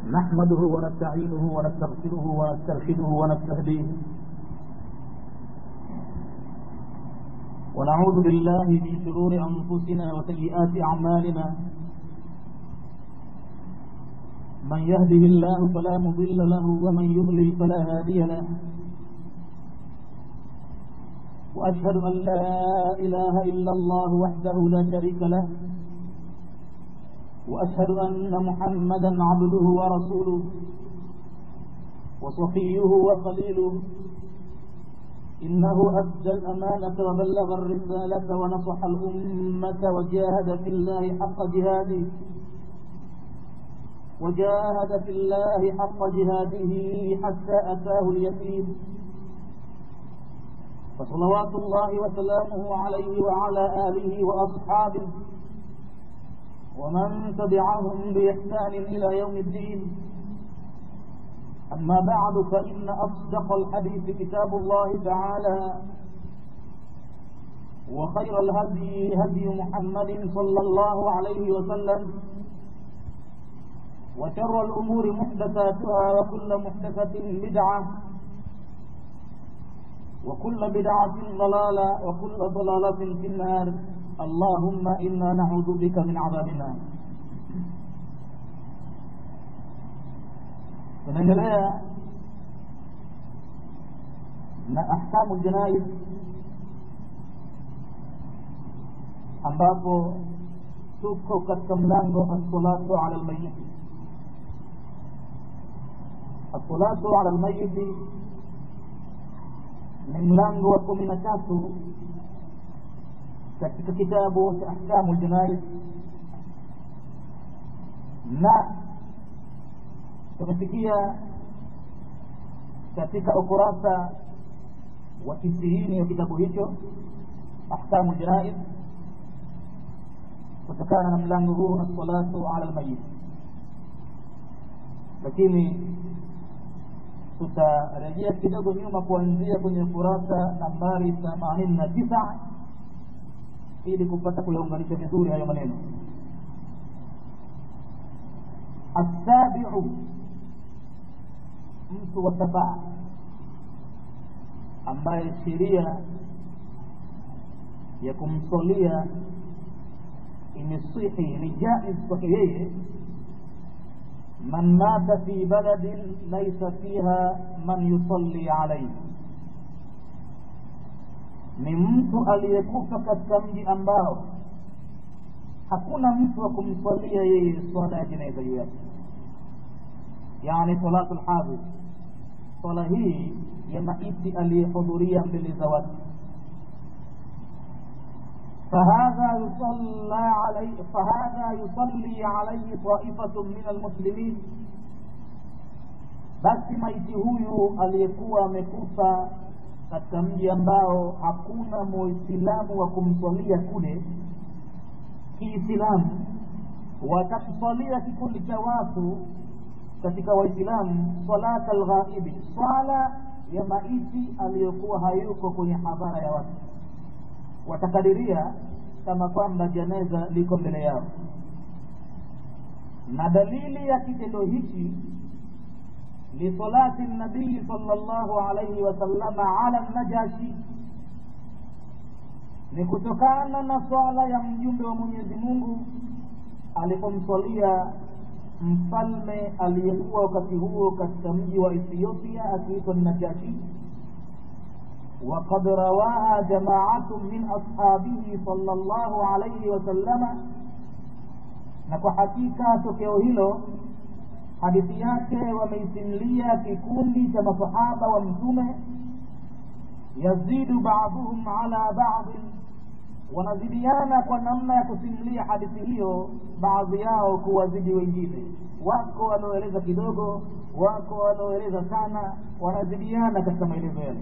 نحمده ونستعينه ونستغفره ونسترشده ونستهديه ونعوذ بالله من شرور أنفسنا وسيئات أعمالنا من يهده الله فلا مضل له ومن يضلل فلا هادي له وأشهد أن لا إله إلا الله وحده لا شريك له وأشهد أن محمدا عبده ورسوله وصفيه وخليله إنه أدى الأمانة وبلغ الرسالة ونصح الأمة وجاهد في الله حق جهاده وجاهد في الله حق جهاده حتى أتاه اليقين فصلوات الله وسلامه عليه وعلى آله وأصحابه ومن تبعهم بإحسان إلى يوم الدين أما بعد فإن أصدق الحديث كتاب الله تعالى وخير الهدي هدي محمد صلى الله عليه وسلم وشر الأمور محدثاتها وكل محدثة بدعة وكل بدعة ضلالة وكل ضلالة في النار اللهم إنا نعوذ بك من عذاب النار tunaendelea na ahkamu janaiz ambapo tuko katika mlango assalatu ala lmayiti assalatu ala lmayiti ni mlango wa kumi na tatu katika kitabu cha ahkamu ljanaiz na tumefikia katika ukurasa wa tisini wa kitabu hicho ahkamu ljanaiz kutokana na mlango huu assalatu ala lmayit lakini tutarejea kidogo nyuma kuanzia kwenye ukurasa nambari themanini na tisa ili kupata kuyaunganisha vizuri hayo maneno asabiu mtu wa sabaa ambaye sheria ya kumsolia imesihi ni jaiz kwake yeye man mata fi baladin laisa fiha man yusalli alaihi ni mtu aliyekufa katika mji ambao hakuna mtu wa kumswalia yeye swala ya jeneza juu yake yani salatu lhadhi swala hii ya maiti aliyehudhuria mbele za watu فهذا يصلى عليه فهذا يصلي عليه طائفة من المسلمين basi maiti huyu aliyekuwa amekufa katika mji ambao hakuna muislamu wa kumswalia kule kiislamu watakuswalia kikundi cha watu katika waislamu salata lghaibi swala ya maiti aliyokuwa hayuko kwenye hadhara ya watu watakadiria kama kwamba jeneza liko mbele yao na dalili ya kitendo hichi lisalati nabii sala llahu alaihi wasallama ala najashi ni kutokana na swala ya mjumbe wa mwenyezi mungu alipomswalia mfalme aliyekuwa wakati huo katika mji wa ethiopia akiitwa najashi وقد رواها جماعة من أصحابه صلى الله عليه وسلم na kwa hakika tokeo hilo hadithi yake wameisimulia kikundi cha masahaba wa mtume yazidu baduhum ala badin wanazidiana kwa namna ya kusimulia hadithi hiyo baadhi yao kuwazidi wengine wako wanaoeleza kidogo wako wanaoeleza sana wanazidiana katika maelezo yale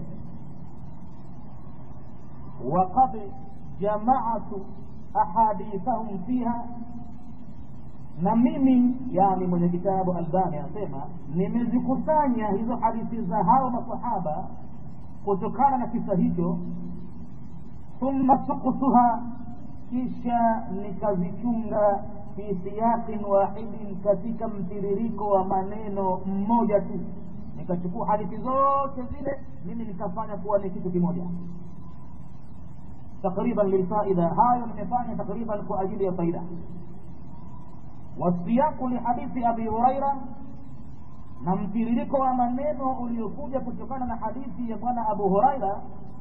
وقد جمعت أحاديثهم فيها na mimi yani mwenye kitabu albani anasema nimezikusanya hizo hadithi za hao masahaba kutokana na kisa hicho thumma suktuha kisha nikazichunga fi siyaqin wahidin katika mtiririko wa maneno mmoja tu nikachukua hadithi zote zile mimi nikafanya kuwa ni kitu kimoja takriban lilfaida hayo nimefanya takriban kwa ajili ya faida wasiyaku lihadithi abi huraira na mtiririko wa maneno uliokuja kutokana na hadithi ya bwana abu huraira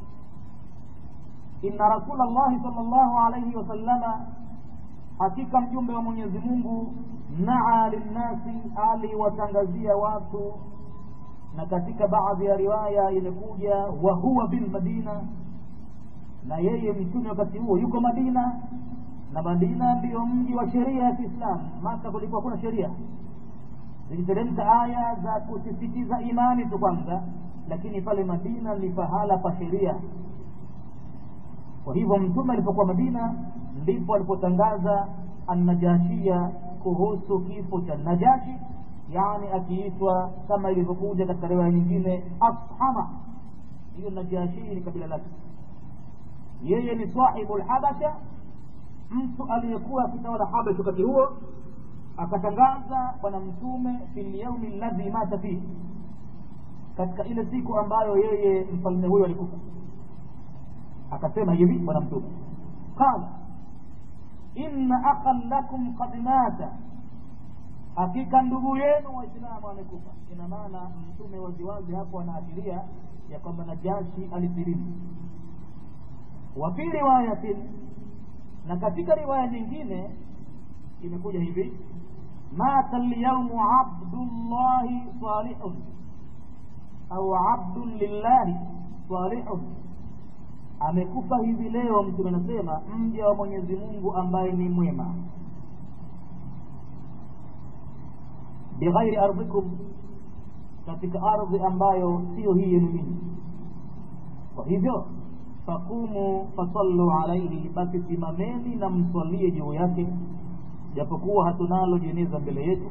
inna rasula llahi sal llahu alaihi wasallama hakika mjumbe wa mwenyezi mungu naa linnasi aliwatangazia watu na katika baadhi ya riwaya imekuja wa huwa bilmadina na yeye mtume wakati huo yuko madina na madina ndiyo mji wa sheria ya kiislamu maka kulikuwa kuna sheria ziliteremka aya za kusisitiza imani tu kwanza lakini pale madina ni pahala pa sheria kwa hivyo mtume alipokuwa madina ndipo alipotangaza annajashia kuhusu kifo cha najashi yani akiitwa kama ilivyokuja katika riwaya nyingine ashama hiyo najashii ni kabila lake yeye ni sahibu lhabasha mtu aliyekuwa akitawala habasha wakati huo akatangaza bwana mtume fi lyaumi ladhi mata fihi katika ile siku ambayo yeye mfalme huyo alikufa akasema hivi bwana mtume qala inna akhan lakum qad mata hakika ndugu yenu waislamu amekufa ina maana mtume waziwazi hapo anaashiria ya kwamba najashi alisilimu wa fi riwayatin na katika riwaya nyingine imekuja hivi mata lyaumu abdullahi salihun au abdun lillahi salihun amekufa hivi leo mtume anasema mja wa mwenyezi mungu ambaye ni mwema bighairi ardhikum katika ardhi ambayo siyo hii yenu nyinyi kwa hivyo faqumu fasallu alaihi basi simameni na mswalie juu yake japokuwa hatunalo jeneza mbele yetu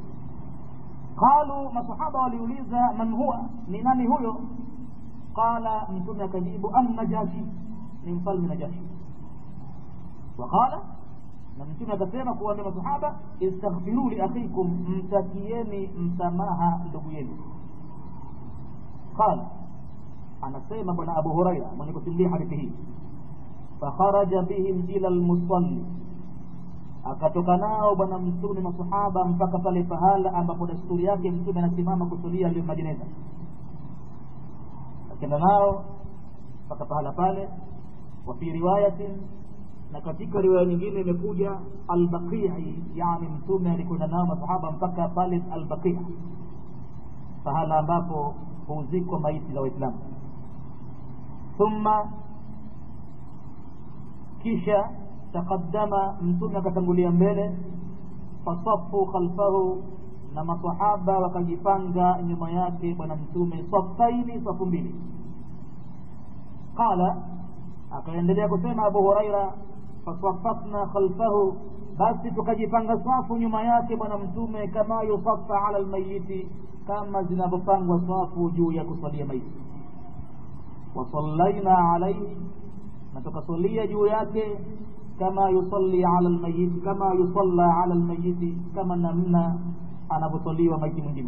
qalu masahaba waliuliza man huwa ni nani huyo qala mtume akajibu annajashi ni mfalme najashi waqala na mtume akasema kuwaambia masahaba istaghfiru li akhikum mtakieni msamaha ndugu yenu qala anasema bwana abu huraira mwenye kusimulia hadithi hii fakharaja bihim ila lmusalli akatoka nao bwana mtume masahaba mpaka pale pahala ambapo desturi yake mtume anasimama kusulia majeneza akenda nao mpaka pahala pale wa fi riwayatin na katika riwaya nyingine imekuja albaqii yani mtume alikwenda nao masahaba mpaka pale albaqii pahala ambapo huzikwa maiti za waislamu thumma kisha taqaddama mtume akatangulia mbele fasafu khalfahu na masahaba wakajipanga nyuma yake bwana mtume safaini safu mbili qala akaendelea kusema abu huraira fasafafna khalfahu basi tukajipanga safu nyuma yake bwana mtume kama yusafa ala lmayiti kama zinavyopangwa safu juu ya kusalia maiti wasallaina alaihi na tukasalia juu yake kama yusalli ala lmayiti kama yusalla ala lmayiti kama namna anavyosaliwa maiti mwingine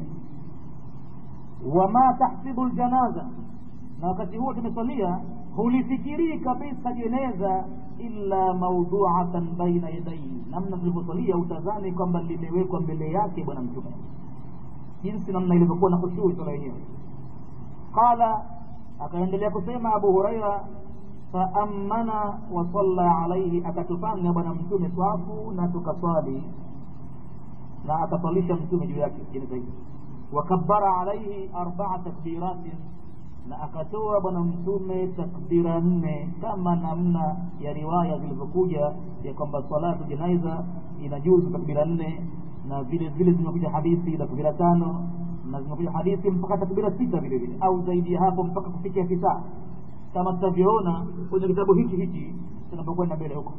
wama tahsibu ljanaza na wakati huo tumesalia hulifikirii kabisa jeneza illa maudhuatan baina yadaihi namna tulivyosalia utazani kwamba limewekwa mbele yake bwana mtume jinsi namna ilivyokuwa na khushui sala yenyewe qala akaendelea kusema abu huraira faammana wasalla alaihi akatupanga bwana mtume swafu na tukaswali na akaswalisha mtume juu yake jeneza hili wakabara alaihi arbaa takbiratin na akatoa bwana mtume takbira nne kama namna ya riwaya zilivyokuja ya kwamba salatu janaiza inajuzu takbira nne na vile vile zimekuja hadithi takbira tano na zimekuja hadithi mpaka takbira sita vile vile au zaidi ya hapo mpaka kufikia tisa kama tutavyoona kwenye kitabu hichi hichi tunapokwenda mbele huko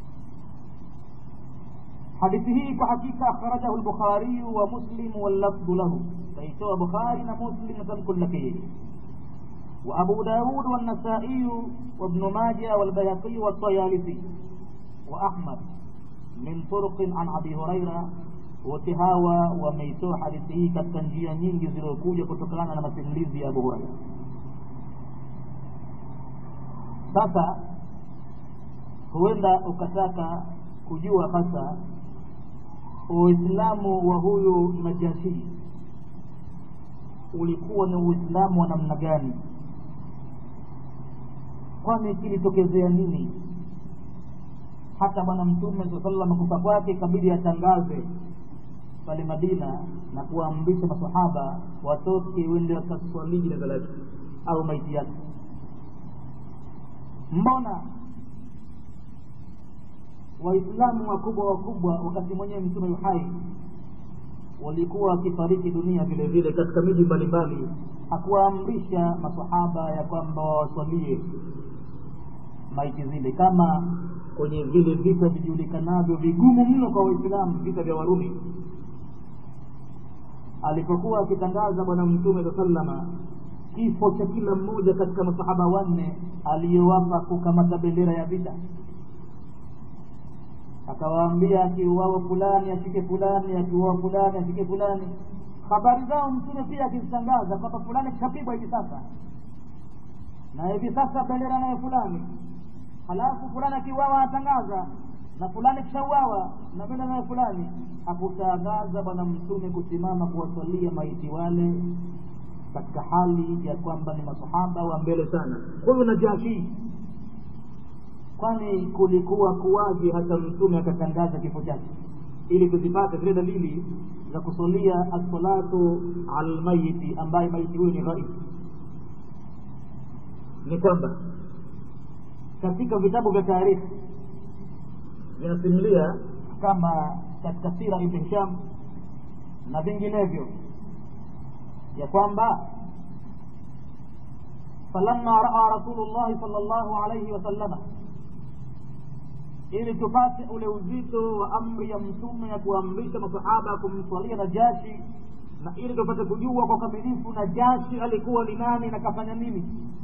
hadithi hii kwa hakika akhrajahu lbukhariyu wa muslimu wallafdhu lahu kaitoa bukhari na muslim na tamko lake yeye وأبو داود والنسائي وابن ماجه والبيهقي والطيالسي وأحمد min turuqin an abi huraira wote hawa wameitoa hadithi hii katika njia nyingi zilizokuja kutokana na masimulizi ya abu huraira sasa huenda ukataka kujua hasa uislamu wa huyu najashii ulikuwa ni uislamu wa namna gani kwani kilitokezea nini hata bwana mtume saa salam kufa kwake ikabidi atangaze pale madina na kuwaamrisha masahaba watoke wende wakaswalii jeneza lake au maiti yake mbona waislamu wakubwa wakubwa wakati mwenyewe mtume yuhai walikuwa wakifariki dunia vile vile katika miji mbalimbali hakuwaamrisha masahaba ya kwamba wawaswalie maiti zile kama kwenye vile vita vijulikanavyo vigumu mno kwa waislamu vita vya warumi alipokuwa akitangaza bwana mtume saa salama kifo cha kila mmoja katika masahaba wanne aliyowapa kukamata bendera ya vita akawaambia akiuawa fulani ashike fulani akiuawa fulani ashike fulani habari zao mtume pia akizitangaza kwamba fulani kishapigwa hivi sasa na hivi sasa bendera nayo fulani halafu fulani akiuawa anatangaza na fulani kishauawa na bendera nayo fulani hakutangaza bwana mtume kusimama kuwasalia maiti wale katika hali ya kwamba ni masahaba wa mbele sana huyu najashi kwani kulikuwa kuwaje hata mtume akatangaza kifo chake ili tuzipate zile dalili za kusalia assalatu ala lmayiti ambaye maiti huyo ni ghaib ni kwamba katika vitabu vya taarikhi vinasimulia kama katika sira ibn hisham na vinginevyo ya kwamba falamma raa rasulullahi sal llahu alaihi wasallama ili tupate ule uzito wa amri ya mtume ya kuamrisha masahaba kumswalia najashi na ili tupate kujua kwa ukamilifu najashi alikuwa ni nani na kafanya nini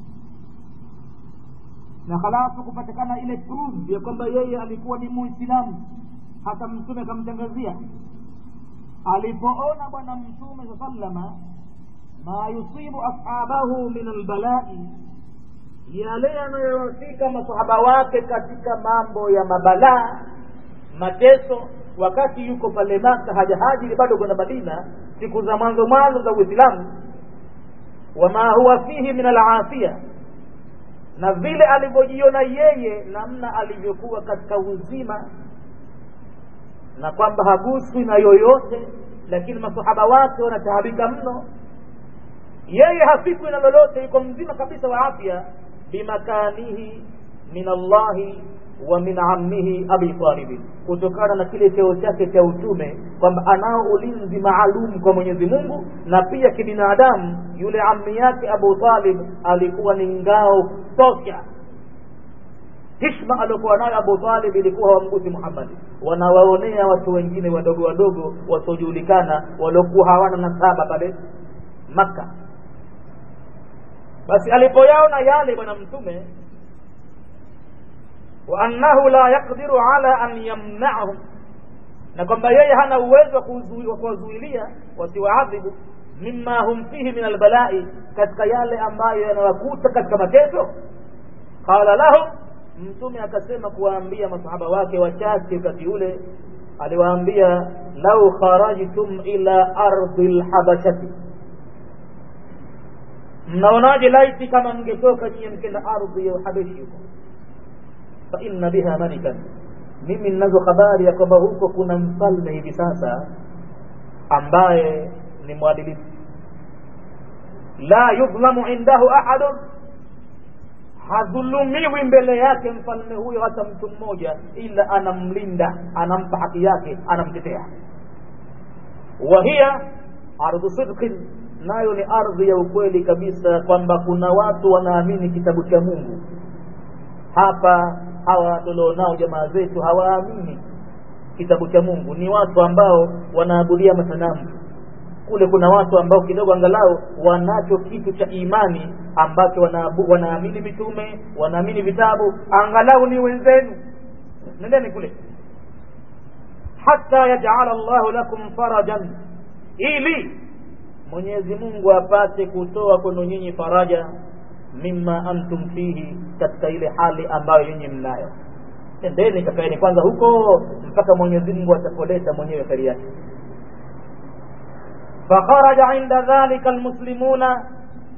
na halafu kupatikana ile proof ya kwamba yeye alikuwa ni muislamu hata mtume akamtangazia alipoona bwana mtume saa salama ma yusibu ashabahu min albalai yale yanayowafika masahaba wake katika mambo ya mabalaa mateso wakati yuko pale maka hajahajiri bado kwenda madina siku za mwanzo mwanzo za uislamu wama huwa fihi min alafia na vile alivyojiona yeye namna alivyokuwa katika uzima na kwamba haguswi na yoyote lakini masahaba wake wanataabika mno yeye hafikwi na lolote yuko mzima kabisa wa afya bimakanihi min allahi wa min ammihi abi talibin kutokana na kile cheo chake cha utume kwamba anao ulinzi maalum kwa mwenyezi mungu na pia kibinadamu yule ammi yake abu talib alikuwa ni ngao tosha hishma aliokuwa nayo abu talib ilikuwa hawamgusi muhammadi wanawaonea watu wengine wadogo wadogo wasiojulikana waliokuwa hawana nasaba pale makka basi alipoyaona yale bwana mtume wa annahu la yaqdiru ala an yamna'ahum na kwamba yeye hana uwezo wa kuwazuilia wasiwaadhibu mima hum fihi min albalai katika yale ambayo yanawakuta katika mateso qala lahum mtume akasema kuwaambia masahaba wake wachache wakati ule aliwaambia lau kharajtum ila ardi lhabashati mnaonaje laiti kama mngetoka nyie mkenda ardhi ya uhabeshi huko fa inna biha malikan mimi ninazo habari ya kwamba huko kuna mfalme hivi sasa ambaye ni mwadilifu la yudhlamu indahu ahadun hadhulumiwi mbele yake mfalme huyo hata mtu mmoja ila anamlinda anampa haki yake anamtetea wa hiya ardhu sidqin nayo ni ardhi ya ukweli kabisa kwamba kuna watu wanaamini kitabu cha mungu hapa hawa tulionao jamaa zetu hawaamini kitabu cha mungu ni watu ambao wanaabudia masanamu kule kuna watu ambao kidogo angalau wanacho kitu cha imani ambacho wanaabu, wanaamini mitume wanaamini vitabu angalau ni wenzenu nendeni kule hata yajala llahu lakum farajan ili mwenyezi mungu apate kutoa kwenu nyinyi faraja mima antum fihi katika ile hali ambayo nyinyi mnayo endeni kakaeni kwanza huko mpaka mwenyezi mungu atapoleta mwenyewe kheri yake fakharaja inda dhalika almuslimuna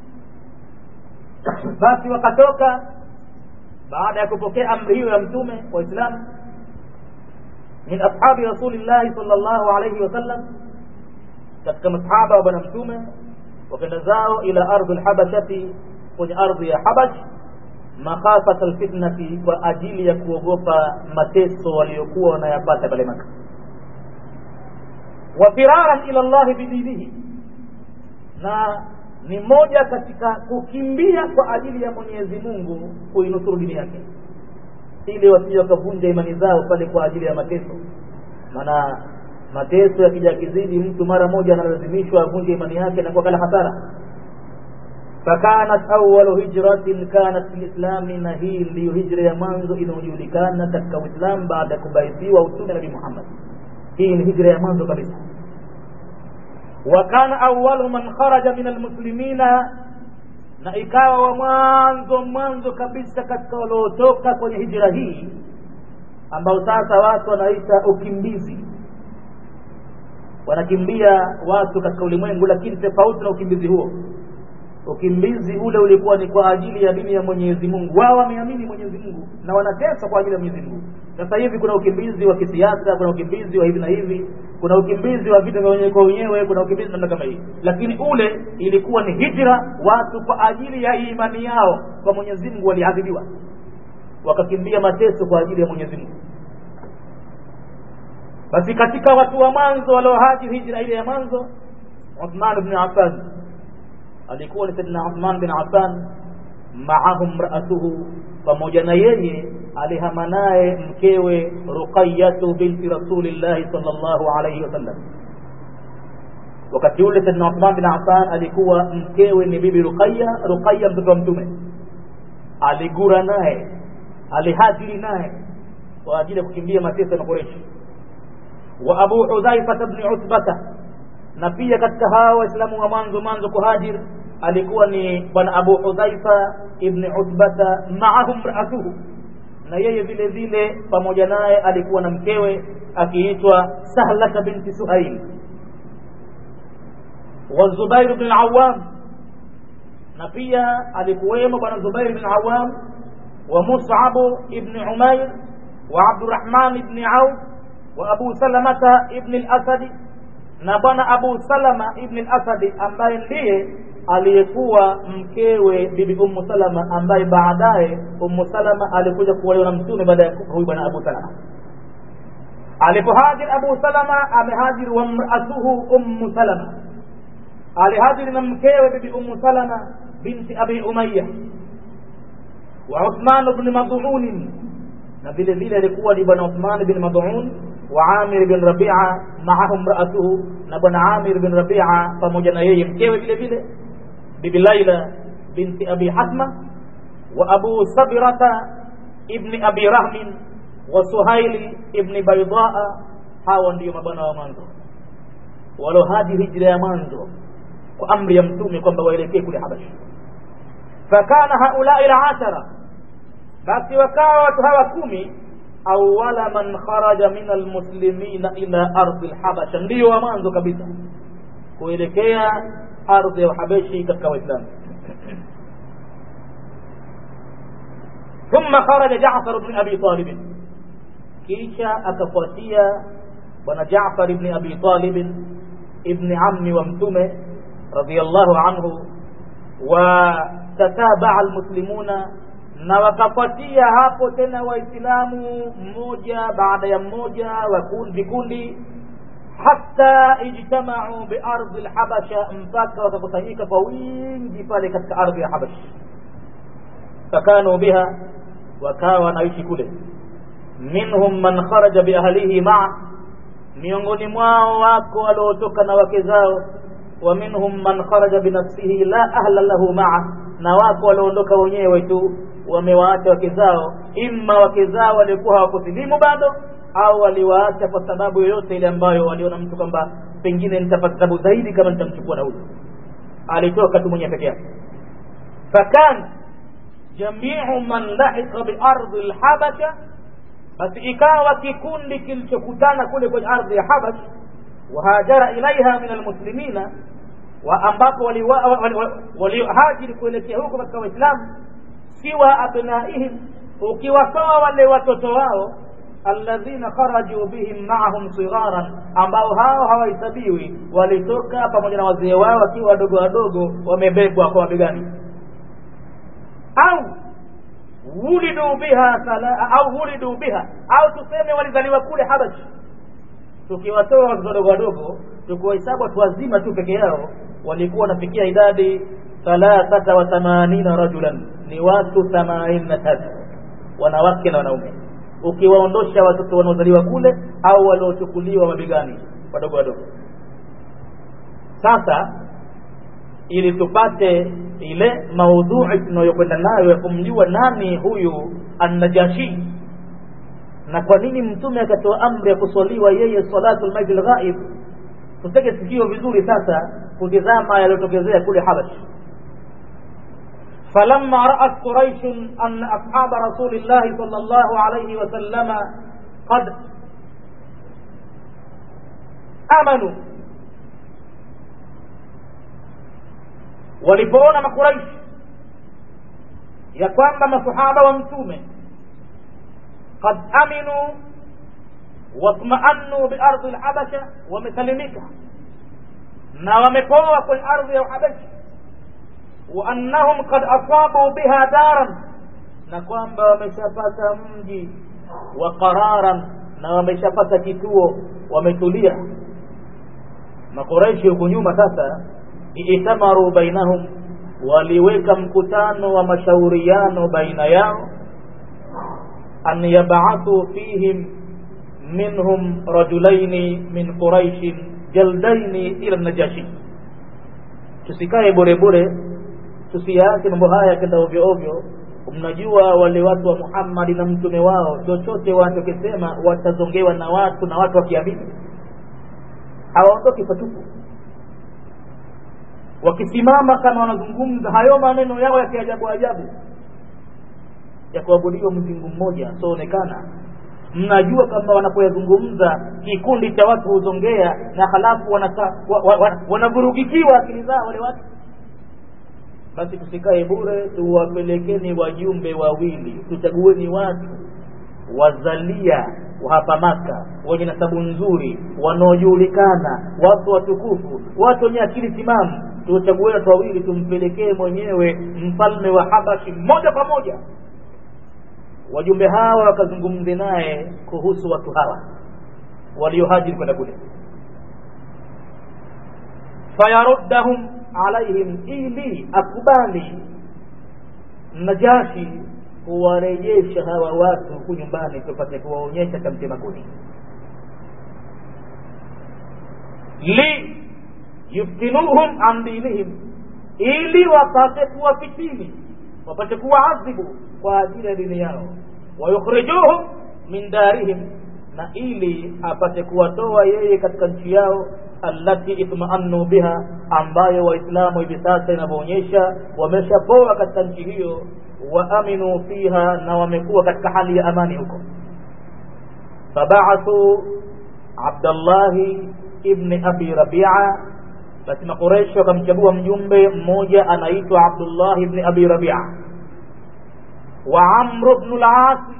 basi wakatoka baada ya kupokea amri hiyo ya mtume waislamu min ashabi rasulillahi sal llahu alaihi wasallam katika masahaba wa bwana mtume wakenda zao ila ardhi lhabashati kwenye ardhi ya habash makhafata lfitnati kwa ajili ya kuogopa mateso waliokuwa wanayapata pale maka wa firaran ila llahi bidinihi na ni moja katika kukimbia kwa ajili ya mwenyezi mungu kuinusuru dini yake ili wasije wakavunja imani zao pale kwa ajili ya mateso maana mateso yakija kizidi mtu mara moja analazimishwa avunje imani yake na kuwa kala hasara fakanat awalu hijratin kanat fi lislami na hii ndiyo hijra ya mwanzo inayojulikana katika uislamu baada ya kubaithiwa utume nabii muhammad hii ni hijra ya mwanzo kabisa wa kana awalu man kharaja min almuslimina na ikawa wa mwanzo mwanzo kabisa katika waliotoka kwenye hijra hii ambao sasa watu wanaita ukimbizi wanakimbia watu katika ulimwengu lakini tofauti na ukimbizi huo ukimbizi ule ulikuwa ni kwa ajili ya dini ya mwenyezi mungu wao wameamini mwenyezi mungu na wanateswa kwa ajili ya mwenyezi mungu sasa hivi kuna ukimbizi wa kisiasa kuna ukimbizi wa hivi na hivi kuna ukimbizi wa vita vya wenyewe kwa wenyewe kuna ukimbizi namna kama hii lakini ule ilikuwa ni hijra watu kwa ajili ya imani yao kwa mwenyezi mungu waliadhibiwa wakakimbia mateso kwa ajili ya mwenyezi mungu basi katika watu wa mwanzo waliohajiri hijra ile ya mwanzo uthman bni affan alikuwa ni saidina uthman bin affan maahu mraatuhu pamoja na yeye alihama naye mkewe ruqayatu binti rasulillahi sal llahu alaihi wasallam wakati ule saidina uthman bin affan alikuwa mkewe ni bibi ruqaya ruqaya mtoto wa mtume aligura naye alihajiri naye kwa ajili ya kukimbia mateso ya makoreshi wa abu hudhaifata bni utbata na pia katika hawa waislamu wa mwanzo mwanzo kuhajir alikuwa ni bwana abu hudhaifa ibni utbata maahu mraatuhu na yeye vile vile pamoja naye alikuwa na mkewe akiitwa sahlata binti suhail wa zubairu bni lawam na pia alikuwemo bwana zubairu bni lawam wa musabu ibni umair wa abdurahman ibni auf wa abu salamata ibni lasadi na bwana abu salama ibni lasadi ambaye ndiye aliyekuwa mkewe bibi ummu salama ambaye baadaye ummu salama alikuja kuolewa na mtume baada ya huyu bwana abu salama alipohajiri abu salama amehajiri wa mraatuhu ummu salama alihajiri na mkewe bibi ummu salama binti abi umaya wa uthman bni madhuunin na vile vile alikuwa ni bwana uthman bin madhuun wa amir bin rabia maahu mraatuhu na bwana amir bin rabia pamoja na yeye mkewe vile vile bibi laila binti abi hasma wa abu sabirata ibni abi rahmin wa suhaili ibni baidaa hawa ndiyo mabwana wa mwanzo walohadi hijra ya mwanzo kwa amri ya mtume kwamba waelekee kule habashi fakana haulai lashara basi wakawa watu hawa kumi awala man kharaja min almuslimina ila ardhi lhabasha ndiyo wa mwanzo kabisa kuelekea ardhi ya uhabeshi katika waislamu ثم خرج جعفر بن ابي طالب kisha akafuatia bwana Jaafar ibn Abi Talib ibn ammi wa mtume radiyallahu anhu wa tatabaa almuslimuna na wakafuatia hapo tena waislamu mmoja baada ya mmoja vikundi hata ijtamau biardhi lhabasha mpaka wakakusanyika kwa wingi pale katika ardhi ya habash fakanu biha wakawa wanaishi kule minhum man kharaja biahlihi maa miongoni mwao wako waliotoka na wake zao wa minhum man kharaja binafsihi la ahla lahu maa na wako walioondoka wenyewe tu wamewaacha wake zao imma wake zao walikuwa hawakusilimu bado au waliwaacha kwa sababu yoyote ile ambayo waliona mtu kwamba pengine nitapata tabu zaidi kama nitamchukua na huyu alitoka tu mwenyewe peke yake fakan jamiu man lahiqa biardhi lhabasha basi ikawa kikundi kilichokutana kule kwenye ardhi ya habash wahajara ilaiha min almuslimina wa ambapo waliohajiri kuelekea huko katika waislamu siwa abnaihim ukiwatoa wale watoto wao alladhina kharaju bihim maahum sigharan ambao hao hawahesabiwi walitoka pamoja na wazee wao wakiwa wadogo wadogo wamebebwa kwa mabegani au wulidu biha sala, au wulidu biha au tuseme walizaliwa kule habashi tukiwatoa watoto wadogo wadogo tukiwahesabu watu wazima tu peke yao walikuwa wanafikia idadi thalathata wa thamanina rajulan ni watu themanini na tatu wanawake na wanaume ukiwaondosha watoto wanaozaliwa kule au waliochukuliwa mabegani wadogo wadogo sasa ili tupate ile maudhui tunayokwenda nayo ya kumjua nani huyu annajashi na kwa nini mtume akatoa amri ya kuswaliwa yeye salatu lmaiti lghaib tutege sikio vizuri sasa kutizama yaliyotokezea kule habash فلما رأت قريش أن أصحاب رسول الله صلى الله عليه وسلم قد آمنوا walipoona makuraishi ya kwamba masahaba wa mtume qad aminu watmaannu biardhi lhabasha wamesalimika na wamepoa kwenye ardhi ya uhabashi waannahum qad asabu biha daran na kwamba wameshapata mji wa qararan na wameshapata kituo wametulia makuraishi huku nyuma sasa itamaru bainahum waliweka mkutano wa mashauriano baina yao an yabathu fihim minhum rajulaini min quraishin jaldaini ila najashi tusikae bure bure tusiyaache mambo haya yakenda ovyo ovyo mnajua wale watu wa muhammadi na mtume wao chochote wanachokisema watazongewa na watu na watu wakiamini hawaondoki patupu wakisimama kama wanazungumza hayo maneno yao ya kiajabu ajabu ya kuabudiwa mzingu mmoja asioonekana mnajua kwamba wanapoyazungumza kikundi cha watu huzongea na halafu wanavurugikiwa wa, wa, akili zao wale watu basi tusikae bure tuwapelekeni wajumbe wawili tuchagueni watu wazalia wa hapa maka wenye nasabu nzuri wanaojulikana watu watukufu watu wenye akili timamu tuchague watu wawili tumpelekee mwenyewe mfalme wa habashi moja kwa moja wajumbe hawa wakazungumze naye kuhusu watu hawa waliohajiri kwenda kule fayaruddahum alaihim ili akubali najashi kuwarejesha hawa watu huku nyumbani tupate kuwaonyesha chamtema kuni li yuftinuhum an dinihim ili wapate kuwafitini wapate kuwaadhibu kwa ajili ya dini yao wayukhrijuhum min darihim na ili apate kuwatoa yeye katika nchi yao allati itmaannu biha ambayo waislamu hivi sasa inavyoonyesha wameshapoa katika nchi hiyo waaminu fiha na wamekuwa katika hali ya amani huko fabaathu abdallahi ibni abi rabia basi makureshi wakamchagua mjumbe mmoja anaitwa abdullahi ibni abi rabia wa amru bnu lasi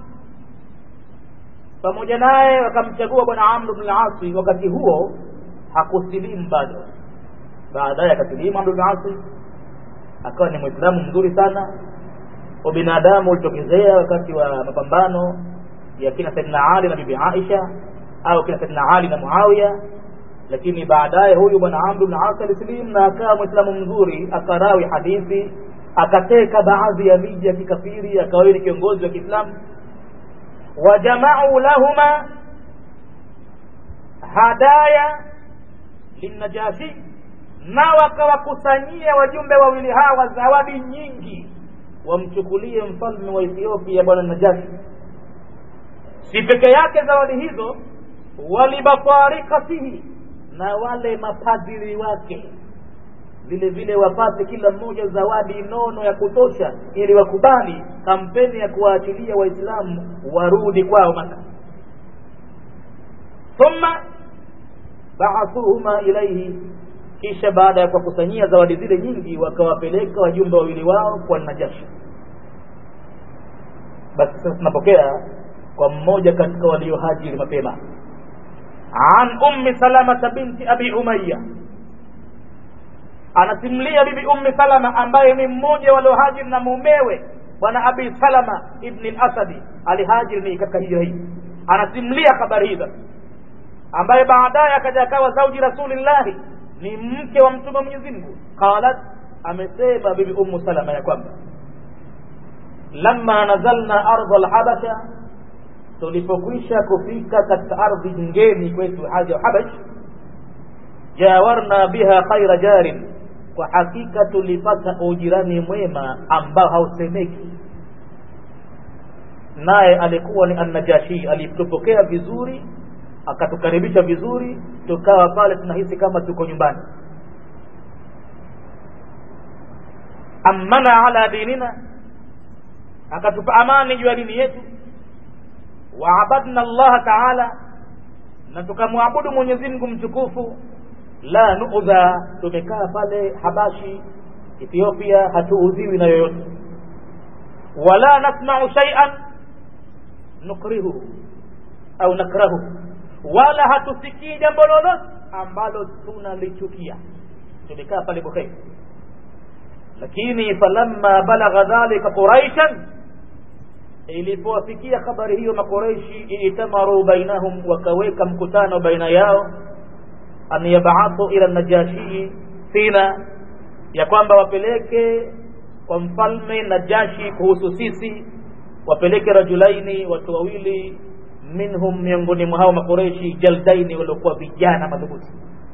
pamoja naye wakamchagua bwana amru bnu lasi wakati huo hakusilimu bado baadaye akasilimu amru bnu lasi akawa ni mwislamu mzuri sana ubinadamu ulitokezea wakati wa mapambano ya kina saidina ali na bibi aisha au kina saidina ali na muawiya lakini baadaye huyu bwana amru bn as alislim na akawa mwislamu mzuri akarawi hadithi akateka baadhi ya miji ya kikafiri akawa ni kiongozi wa kiislamu wajamau lahuma hadaya linnajashi na wakawakusanyia wajumbe wawili hawa zawadi nyingi wamchukulie mfalme wa ethiopia bwana najashi si peke yake zawadi hizo walibatarikatihi na wale mapadiri wake vile vile wapate kila mmoja zawadi nono ya kutosha ili wakubali kampeni ya kuwaachilia waislamu warudi kwao maka thumma baathuhuma ilaihi kisha baada ya kuwakusanyia zawadi zile nyingi wakawapeleka wajumbe wawili wao kwa najashi basi sasa tunapokea kwa mmoja katika waliohajiri mapema an ummi salamata binti abi umaya anasimulia bibi ummi salama ambaye ni mmoja waliohajiri na mumewe bwana abi salama ibni lasadi alihajiri ni katika hiyo hii anasimulia habari hizo ambaye baadaye akaja akawa zauji rasulillahi ni mke wa mtume mwenyezi mungu qalat amesema bibi ummu salama ya kwamba lamma nazalna ardha lhabasha tulipokwisha kufika katika ardhi ngeni kwetu haja ya habash jawarna biha khaira jarin kwa hakika tulipata ujirani mwema ambao hausemeki naye alikuwa ni annajashi alitupokea vizuri akatukaribisha vizuri tukawa pale tunahisi kama tuko nyumbani amana ala dinina akatupa amani juu ya dini yetu waabadna allaha taala na tukamwabudu mwenyezi mungu mtukufu la nuudha tumekaa pale habashi ethiopia hatuudhiwi na yoyote wala nasmau shaian nukrihuhu au nakrahu wala hatusikii jambo lolote ambalo tunalichukia tumekaa pale bukheri lakini falamma balagha dhalika quraishan ilipowafikia habari hiyo makoreishi itamaru bainahum wakaweka mkutano baina yao an yabathu ila najashii fina ya kwamba wapeleke kwa mfalme najashi kuhusu sisi wapeleke rajulaini watu wawili minhum miongoni mwa hao makoreishi jaldaini waliokuwa vijana madhubuti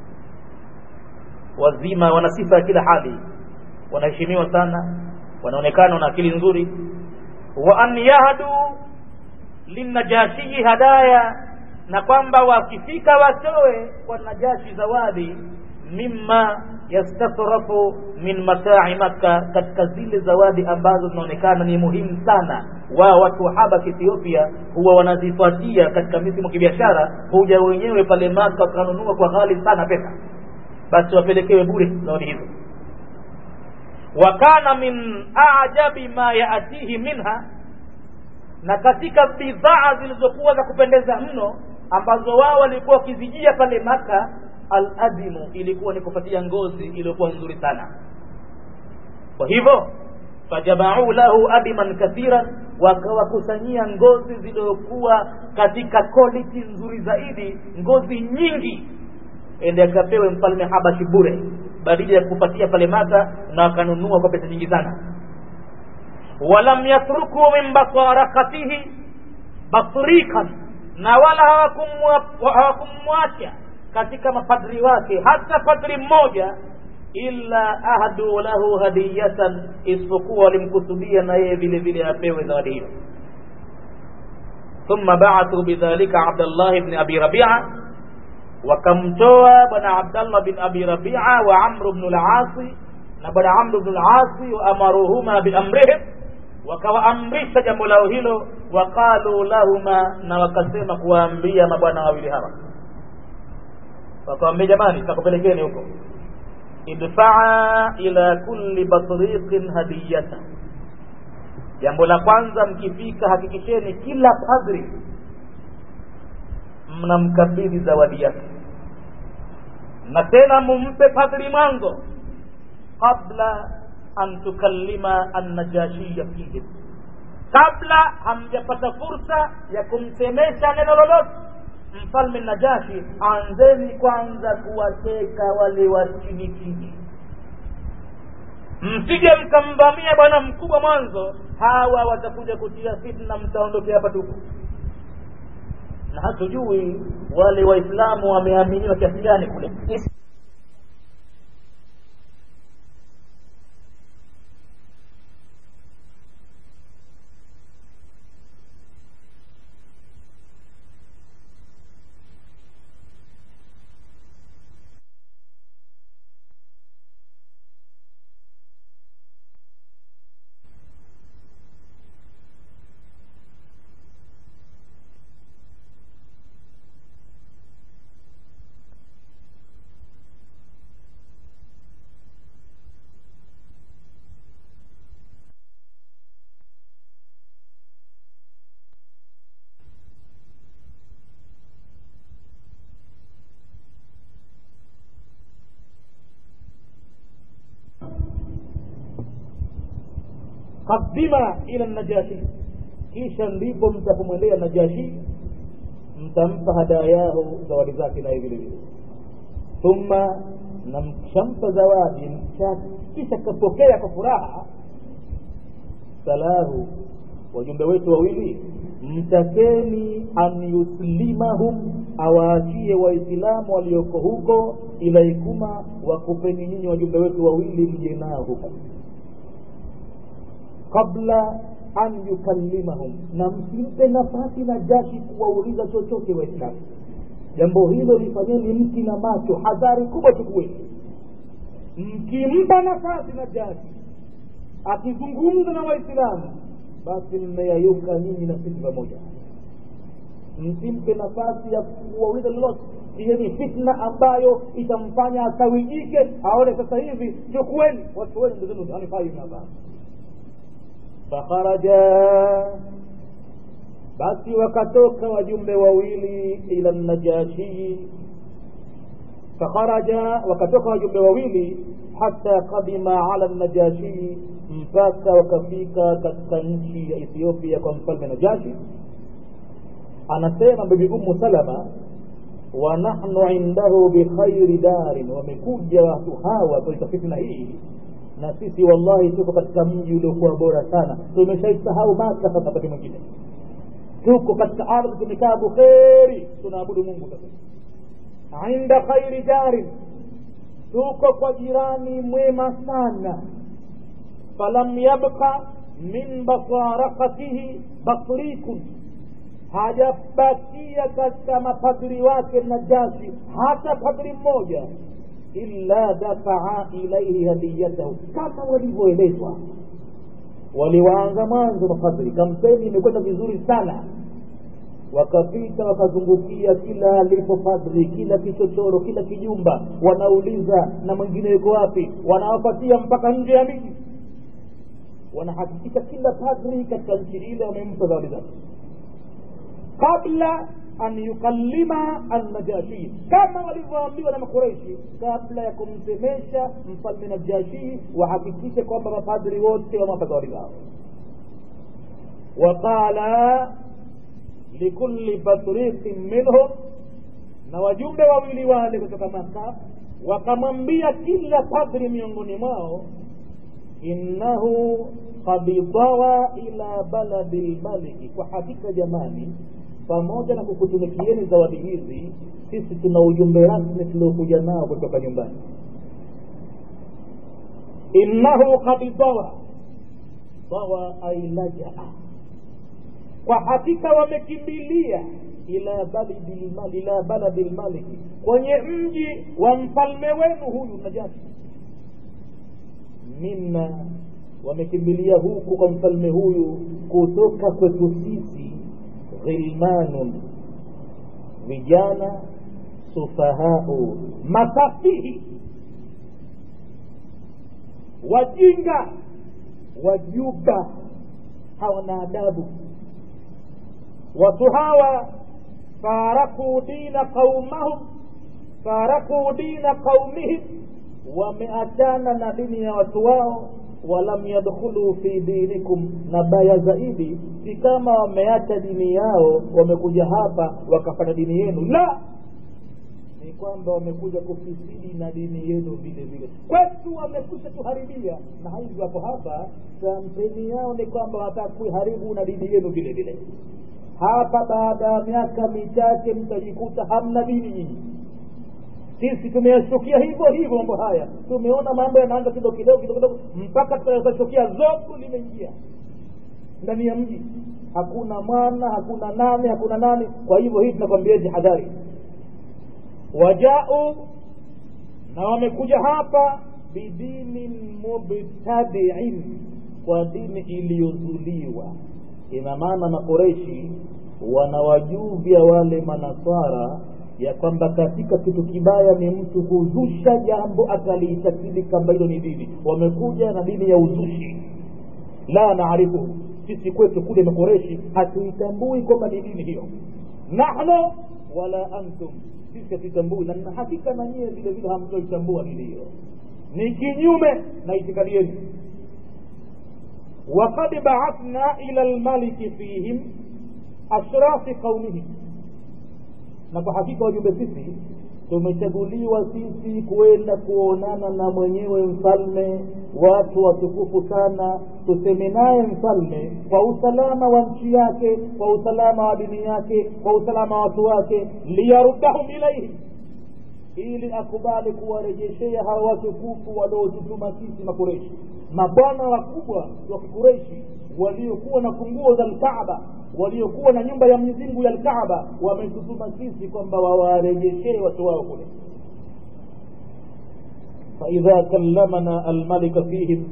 wazima wana sifa ya kila hali wanaheshimiwa sana wanaonekana na akili nzuri wa an yahdu linnajashii hadaya na kwamba wakifika watoe kwa najashi zawadi mimma yastatrafu min matai makka katika zile zawadi ambazo zinaonekana ni muhimu sana wao watu wa habaki ethiopia huwa wanazifuatia katika misimu kibiashara huja wenyewe pale maka wakanunua kwa ghali sana pesa basi wapelekewe bure zawadi hizo wa kana min ajabi ma yaatihi minha na katika bidhaa zilizokuwa za kupendeza mno ambazo wao walikuwa wakizijia pale maka aladimu ilikuwa ni kupatia ngozi iliyokuwa nzuri sana kwa hivyo fajamauu lahu adiman kathiran wakawakusanyia ngozi zilizokuwa katika quality nzuri zaidi ngozi nyingi ende akapewe mfalme habashi bure badili ya kupatia pale maka na wakanunua kwa pesa nyingi sana walam yatruku min basarakatihi basrikan na wala hawakumwacha katika mapadri wake hata padri mmoja illa ahadu lahu hadiyatan isipokuwa walimkusudia na yeye vile vile apewe zawadi hiyo thumma ba'athu bidhalika abdallah ibn abi rabi'a wakamtoa bwana abdallah bin abi rabi'a wa amr ibn al-asi na bwana amr ibn al-asi wa amaruhuma bi amrihim wakawaamrisha jambo lao hilo waqalu lahuma na wakasema kuwaambia mabwana wawili hawa wakawambia jamani takupelekeni huko idfaa ila kulli batriqin hadiyata jambo la kwanza mkifika hakikisheni kila padri mnamkabidhi zawadi yake na tena mumpe padri mwanzo qabla an tukallima annajashiya fihim kabla hamjapata fursa ya kumsemesha neno lolote mfalme najashi anzeni kwanza kuwateka wale wa chini chini msije mkamvamia bwana mkubwa mwanzo hawa watakuja kutia fitna mtaondokea hapa tupu na hatujui wale waislamu wameaminiwa kiasi gani kule qadima ila najashi kisha ndipo mtapomwendea najashi mtampa hadayahu zawadi zake naye vile vile thumma na mkishampa zawadi kisha kapokea kwa furaha salahu wajumbe wetu wawili mtakeni an yuslimahum awaachie waislamu walioko huko ilaikuma wakupeni nyinyi wajumbe wetu wawili mje nao huko qabla an yukallimahum na msimpe nafasi na jashi kuwauliza chochote waislamu jambo hilo lifanyeni mti na macho hadhari kubwa chukueni mkimpa nafasi na jashi akizungumza na waislamu basi mmeyayuka nyinyi na sisi pamoja msimpe nafasi ya kuwauliza lolote hiyo ni fitna ambayo itamfanya asawijike aone sasa hivi chukueni watu wenu ndo zenu hanifai hapa fakharaja basi wakatoka wajumbe wawili ila najashii fakharaja wakatoka wajumbe wawili hata kadima ala najashii mpaka wakafika katika nchi ya ethiopia kwa mfalme najashi anasema bibi ummu salama wa nahnu indahu bikhairi darin wamekuja watu hawa katika fitna hii na sisi wallahi tuko katika mji uliokuwa bora sana tumeshaisahau maka sasa wakati mwingine tuko katika ardhi tumekaa bukheri tunaabudu mungu sasa inda khairi darin tuko kwa jirani mwema sana falam yabqa min basarakatihi batrikun hajabakia katika mapadri wake najashi hata padri mmoja illa dafaa ilaihi hadiyatahu kama walivyoelezwa waliwaanza mwanzo mapadri kampeni imekwenda vizuri sana wakapita wakazungukia kila alipo padri kila kichochoro kila kijumba wanauliza na mwingine yuko wapi wanawapatia mpaka nje ya miji wanahakikisha kila padri katika nchi ile wamempa zawadi zake kabla an yukallima annajashi kama walivyoambiwa na makureishi kabla ya kumsemesha mfalme najashi wahakikishe kwamba mapadri wote wamewapa zawadi zao waqala likulli batriqin minhum na wajumbe wawili wale kutoka maka wakamwambia kila padri miongoni mwao innahu qad dawa ila baladi lmaliki kwa hakika jamani pamoja na kukutumikieni zawadi hizi sisi tuna ujumbe rasmi tuliokuja nao kutoka nyumbani innahu qad dawa dawa ay lajaa kwa hakika wamekimbilia ila baladi lmali ila baladi lmaliki kwenye mji wa mfalme wenu huyu najashi minna wamekimbilia huku kwa mfalme huyu kutoka kwetu sisi ghilmanun vijana sufahau masafihi wajinga wajuga hawana adabu watu hawa farakuu dina qaumahum farakuu dina qaumihim wameachana na dini ya watu wao walam yadkhulu fi dinikum na baya zaidi si kama wameacha dini yao wamekuja hapa wakafanya dini yenu la ni kwamba wamekuja kufisidi na dini yenu vile vile kwetu wamekusha tuharibia na hivi wako hapa kampeni yao ni kwamba wanataka kuiharibu na dini yenu vile vile hapa baada ya miaka michache mtajikuta hamna dini nyinyi sisi tumeyashukia hivyo hivyo mambo haya tumeona mambo yanaanza kidogo kidogo kidogo kidogo mpaka tukashukia zogo limeingia ndani ya mji hakuna mwana hakuna nani hakuna nani kwa hivyo hii tunakwambia jihadhari wajau na wamekuja hapa bidinin mubtadiin kwa dini iliyozuliwa ina maana makoreshi wanawajuvya wale manaswara ya kwamba katika kitu kibaya ni mtu kuzusha jambo akaliitakidi kwamba hilo ni dini wamekuja na dini ya uzushi la naarifu sisi kwetu kule makoreshi hatuitambui kwamba ni dini hiyo nahnu wala antum sisi hatuitambui na hakika na nyie vile vile hamtoitambua dini hiyo ni kinyume na itikadi yenu وقد بعثنا إلى الملك فيهم أشراف قومهم na kwa hakika wajumbe sisi tumechaguliwa sisi kwenda kuonana na mwenyewe mfalme watu watukufu sana tuseme naye mfalme kwa usalama wa nchi yake kwa usalama wa dini yake kwa usalama wa watu wake liyarudahum ilaihim ili akubali kuwarejeshea hawa watukufu waliotutuma sisi makureshi mabwana wakubwa wa kikureshi waliokuwa na funguo za lkaaba waliokuwa na nyumba ya Mwenyezi Mungu ya Alkaaba wametutuma sisi kwamba wawarejeshee watu wao kule. faidha kallamana almalika fihim,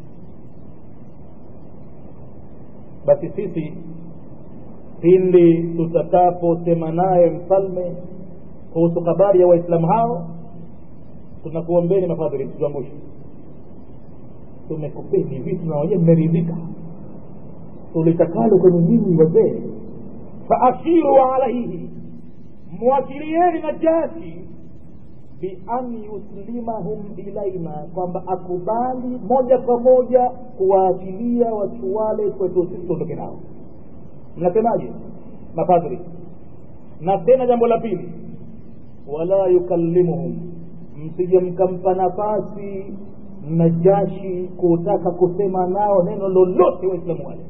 basi sisi pindi tutakaposema naye mfalme kuhusu habari ya Waislamu hao, tunakuombeni mafadhili, tutuangushe, tumekupeni vitu na wenyewe mmeridhika tulitakalo kwenye nyinyi wazee faashiru alaihi mwashirieni najashi bian yuslimahum ilaina kwamba akubali moja kwa moja kuwaachilia watu wale kwetu sisi tuondoke nao mnasemaje mapadri na tena jambo la pili wala yukallimuhum msije mkampa nafasi najashi kutaka kusema nao neno lolote waislamu wale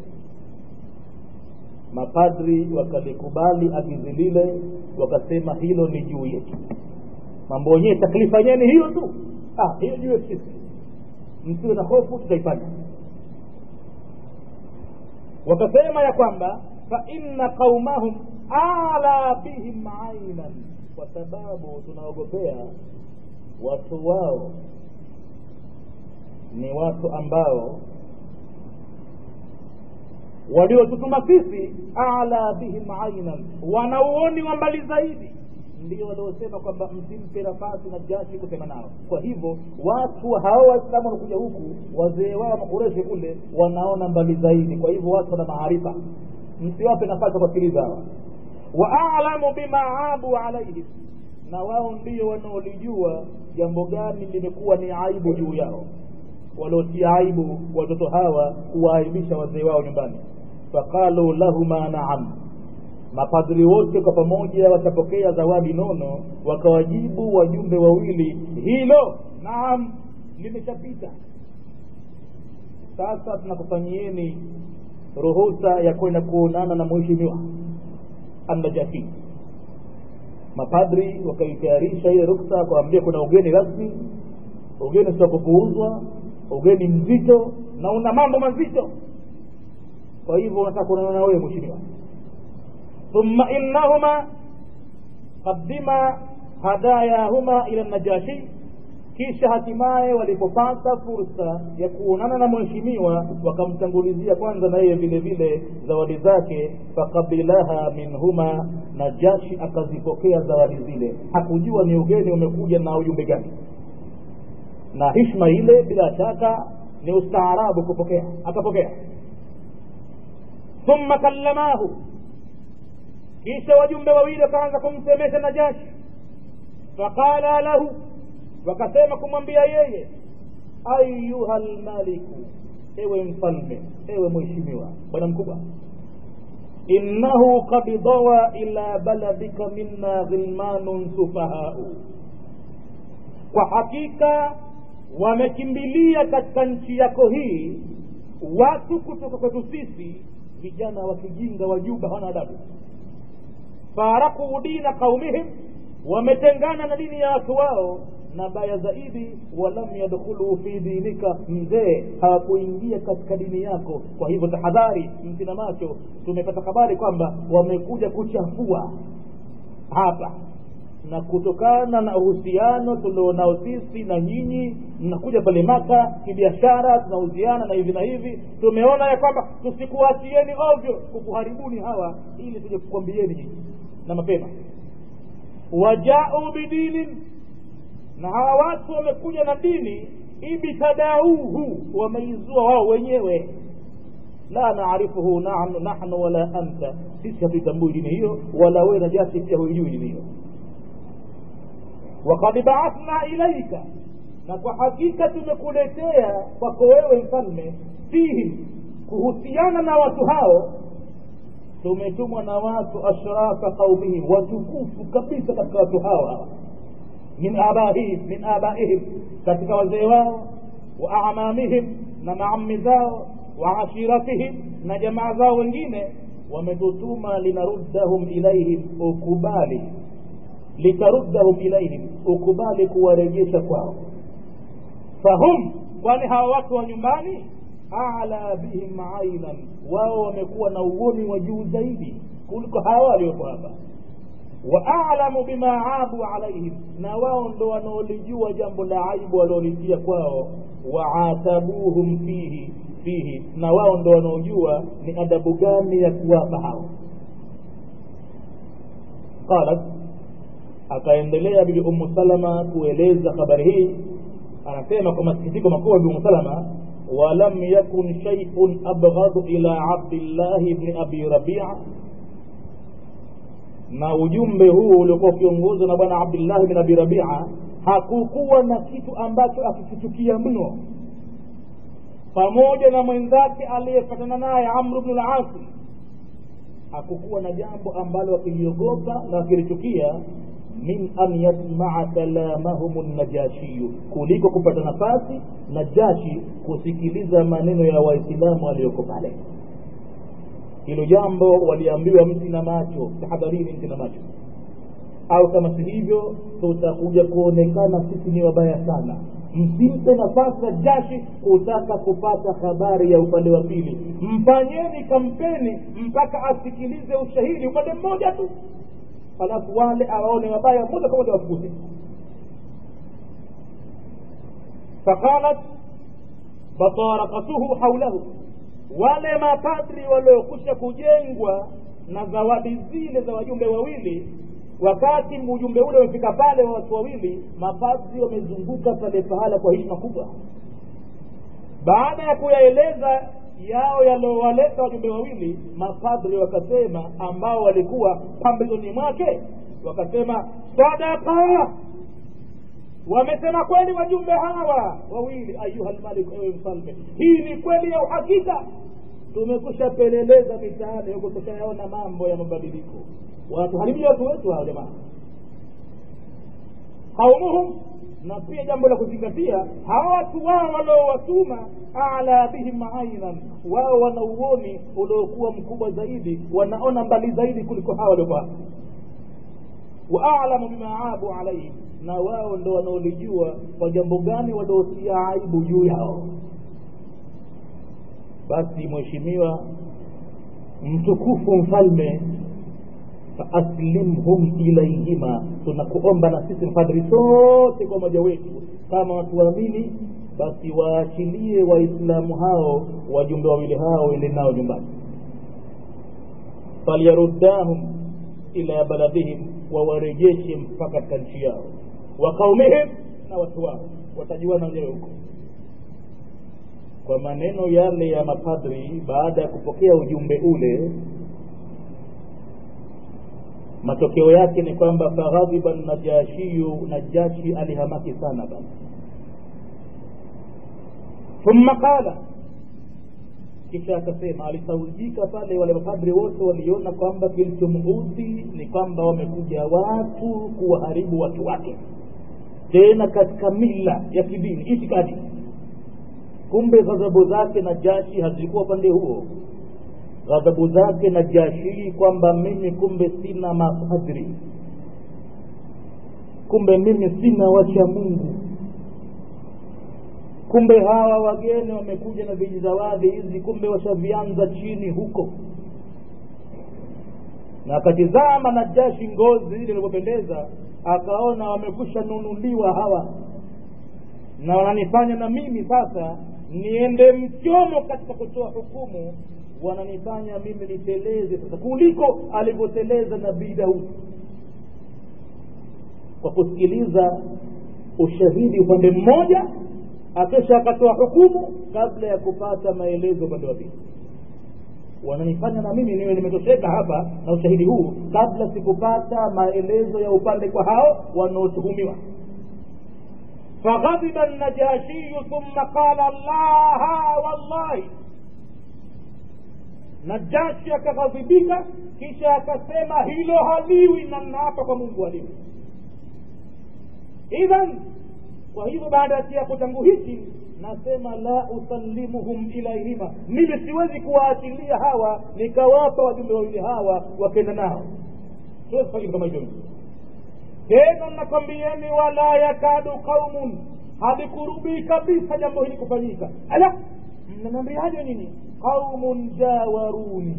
mapadri wakalikubali agizi lile wakasema hilo ni juu yetu mambo yenyewe taklifa yenyewe ni hiyo tu ah, hiyo juu yetu sisi msiwe na hofu tutaifanya wakasema ya kwamba fa inna qaumahum ala bihim ainan kwa sababu tunaogopea watu wao ni watu ambao waliotutuma sisi ala bihim ainan wanauoni wa mbali zaidi ndio waliosema kwamba msimpe nafasi na jashi kusema nao kwa hivyo watu hao waislamu wanakuja huku wazee wao makureshi kule wanaona mbali zaidi kwa hivyo watu wana maarifa msiwape nafasi ya kuwasikiliza hawa wa alamu bima abu alaihim na wao ndio wanaolijua jambo gani limekuwa ni aibu juu yao waliotia aibu watoto hawa kuwaaibisha wazee wao nyumbani faqalu lahuma naam mapadri wote kwa pamoja wakapokea zawadi nono wakawajibu wajumbe wawili hilo naam limeshapita sasa tunakufanyieni ruhusa ya kwenda kuonana na mheshimiwa annajafi mapadri wakaitayarisha ile ruksa wakawambia kuna ugeni rasmi ugeni sio kupuuzwa ugeni mzito na una mambo mazito kwa hivyo unataka kuonana na wewe mheshimiwa thumma innahuma qaddima hadayahuma ila najashi kisha hatimaye walipopata fursa ya kuonana na mheshimiwa wakamtangulizia kwanza na yeye vile vile zawadi zake fakabilaha minhuma najashi akazipokea zawadi zile hakujua ni ugeni umekuja na ujumbe gani na hishma ile bila shaka ni ustaarabu kupokea akapokea thumma kallamahu kisha wajumbe wawili wakaanza kumsemesha najashi faqala lahu wakasema kumwambia yeye ayuha lmaliku ewe mfalme ewe mheshimiwa bwana mkubwa innahu qad dawa ila baladika minna ghilmanun sufahau kwa hakika wamekimbilia katika nchi yako hii watu kutoka kwetu sisi vijana wa kijinga wajuba hawana adabu farakuu dina qaumihim wametengana na dini ya watu wao na baya zaidi walam yadkhulu fi dinika mzee hawakuingia katika dini yako kwa hivyo tahadhari mtina macho tumepata habari kwamba wamekuja kuchafua hapa na kutokana na uhusiano tulionao sisi na nyinyi mnakuja pale maka kibiashara tunahusiana na hivi na hivi tumeona ya kwamba tusikuachieni ovyo kukuharibuni hawa ili tuje kukwambieni nyinyi na mapema wajau bidinin na hawa watu wamekuja na dini ibtadauhu wameizua wao wenyewe la naarifuhu nahnu wala anta sisi hatuitambui dini hiyo wala wewe najasi pia huijui dini hiyo wakad baathna ilaika na kwa hakika tumekuletea kwako wewe mfalme fihi kuhusiana na watu hao tumetumwa na watu ashrafa qaumihim watukufu kabisa katika watu hao hawa min abaihim min abaihim katika wazee wao wa amamihim na maami zao wa ashiratihim na jamaa zao wengine wametutuma linaruddahum ilaihim ukubali litaruddahum ilaihim ukubali kuwarejesha kwao fahum kwani hawa watu wa nyumbani ala bihim ainan wao wamekuwa na uoni wa juu zaidi kuliko hawa walioko hapa wa alamu bima abu alaihim na wao ndo wanaolijua jambo la aibu waliolitia kwao waatabuhum fihi fihi na wao ndo wanaojua ni adabu gani ya kuwapa hao qalat akaendelea bibi ummu salama kueleza habari hii anasema kwa masikitiko makubwa bibi ummu salama ولم يكن شيء أبغض إلى عبد الله بن أبي ربيعة na ujumbe huu uliokuwa ukiongozwa na bwana abdillahi bin abi rabia hakukuwa na kitu ambacho akikichukia mno pamoja na mwenzake aliyefatana naye amru bnu lasi hakukuwa na jambo ambalo wakiliogopa na wakilichukia min an yasmaa kalamahum najashiyu kuliko kupata nafasi najashi kusikiliza maneno ya waislamu walioko pale hilo jambo waliambiwa mti na macho tahadharini mti na macho au kama si hivyo tutakuja kuonekana sisi ni wabaya sana msimpe nafasi najashi kutaka kupata habari ya upande wa pili mfanyeni kampeni mpaka asikilize ushahidi upande mmoja tu halafu wale awaone wabaya moja kwa moja wafukuze faqalat fatarakatuhu haulahu wale mapadri waliokusha kujengwa na zawadi zile za wajumbe wawili wakati ujumbe ule umefika pale wa watu wawili mapadri wamezunguka pale pahala kwa heshima kubwa baada ya kuyaeleza yao yaliowaleta wajumbe wawili mapadri wakasema ambao walikuwa pambezoni mwake wakasema sadaka wamesema kweli wajumbe hawa wawili ayuha lmalik ewe mfalme hii ni kweli ya uhakika tumekusha peleleza mitaani huko tushayaona mambo ya mabadiliko wanatuharibia watu wetu hao jamaa qaumuhum na pia jambo la kuzingatia hawa watu wao waliowatuma ala bihim ainan wao wana uoni uliokuwa mkubwa zaidi wanaona mbali zaidi kuliko hawa waliokuwa hapa wa alamu bima abu alaihim na wao ndo wanaolijua kwa jambo gani waliotia aibu juu yao basi mheshimiwa mtukufu mfalme faaslimhum ilaihima tunakuomba na sisi mpadri sote kwa moja wetu kama watu waamini basi waachilie waislamu hao wajumbe wawili hao wende nao nyumbani falyaruddahum ila baladihim wawarejeshe mpaka katika nchi yao wa qaumihim na watu wao watajuana wenyewe huko kwa maneno yale ya mapadri baada ya kupokea ujumbe ule matokeo yake ni kwamba faghadhiba najashiyu najashi alihamaki sana basi thumma qala kisha akasema alisaujika pale wale mapadri wote waliona kwamba kilichomuudhi ni kwamba wamekuja watu kuwaharibu watu wake tena katika mila ya kidini itikadi kumbe ghadhabu zake na jashi hazikuwa upande huo ghadhabu zake na jashii kwamba mimi kumbe sina mapadri kumbe mimi sina wacha mungu kumbe hawa wageni wamekuja na vijizawadi hizi kumbe washavianza chini huko na akatizama na jashi ngozi ile ilivyopendeza akaona wamekusha nunuliwa hawa na wananifanya na mimi sasa niende mchomo katika kutoa hukumu wananifanya mimi niteleze sasa kuliko alivyoteleza nabii daudi kwa kusikiliza ushahidi upande mmoja akisha akatoa hukumu kabla ya kupata maelezo upande wa pili wananifanya na mimi niwe nimetosheka hapa na ushahidi huu kabla sikupata maelezo ya upande kwa hao wanaotuhumiwa فغضب النجاشي ثم قال الله والله najashi akaghadhibika kisha akasema hilo haliwi na naapa kwa mungu haliwi idhan kwa hivyo baada ya kiapo changu hiki nasema la usallimuhum ilaihima mimi siwezi kuwaachilia hawa nikawapa wajumbe wawili hawa wakenda nao siwezi kufanya kitu kama hivyo tena nakwambieni wala yakadu qaumun halikurubii kabisa jambo hili kufanyika ala mnaniambiaje nini qaumun jawaruni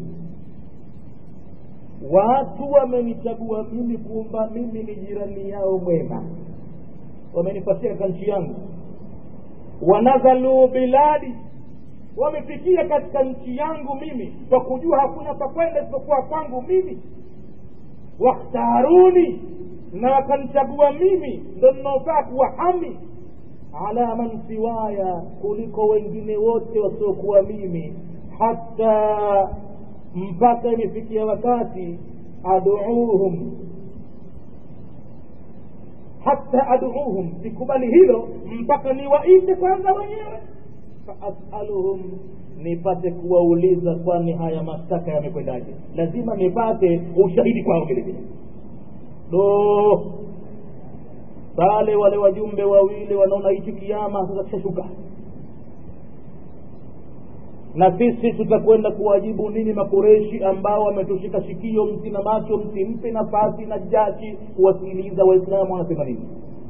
watu wamenichagua mimi kuumba mimi ni jirani yao mwema wamenipatia katika nchi yangu wanazalu biladi wamefikia katika nchi yangu mimi kwa kujua hakuna pakwenda isipokuwa kwangu mimi wakhtaruni na wakanichagua mimi ndo ninaofaa kuwa hami ala man siwaya kuliko wengine wote wasiokuwa mimi hata mpaka imefikia wakati aduuhum hata aduuhum sikubali hilo mpaka niwaite kwanza wenyewe faasaluhum nipate kuwauliza kwani haya mashtaka yamekwendaje lazima nipate ushahidi kwao vile vile do pale wale wajumbe wawili wanaona hichi kiama sasa kishashuka na sisi tutakwenda kuwajibu nini makureshi ambao wametushika shikio mti na macho msimpe nafasi na jashi kuwasikiliza waislamu wanasema nini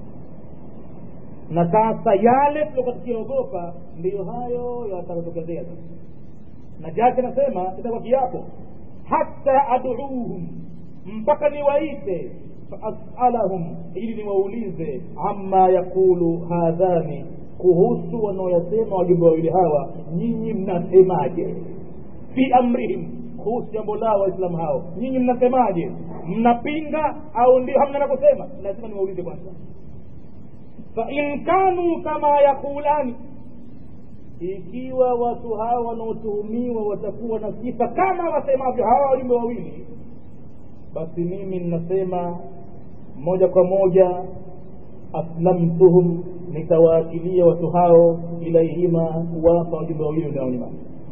na sasa yale tuliokuwa tukiogopa ndiyo hayo yatatokezea sasa na jashi anasema itakuwa kiapo hata aduuhum mpaka niwaite faasalahum ili niwaulize ama yakulu hadhani kuhusu wanaoyasema wajumbe wawili hawa nyinyi mnasemaje fi amrihim kuhusu jambo lao waislamu hao nyinyi mnasemaje mnapinga au ndio hamna la kusema lazima niwaulize kwanza fain kanu kama yaqulani ikiwa watu hawa wanaotuhumiwa watakuwa na sifa kama wasemavyo hawa wajumbe wawili basi mimi ninasema moja kwa moja aslamtuhum nitawaakilia watu hao ilaihima kuwapa wajumbe wawili unaonyuma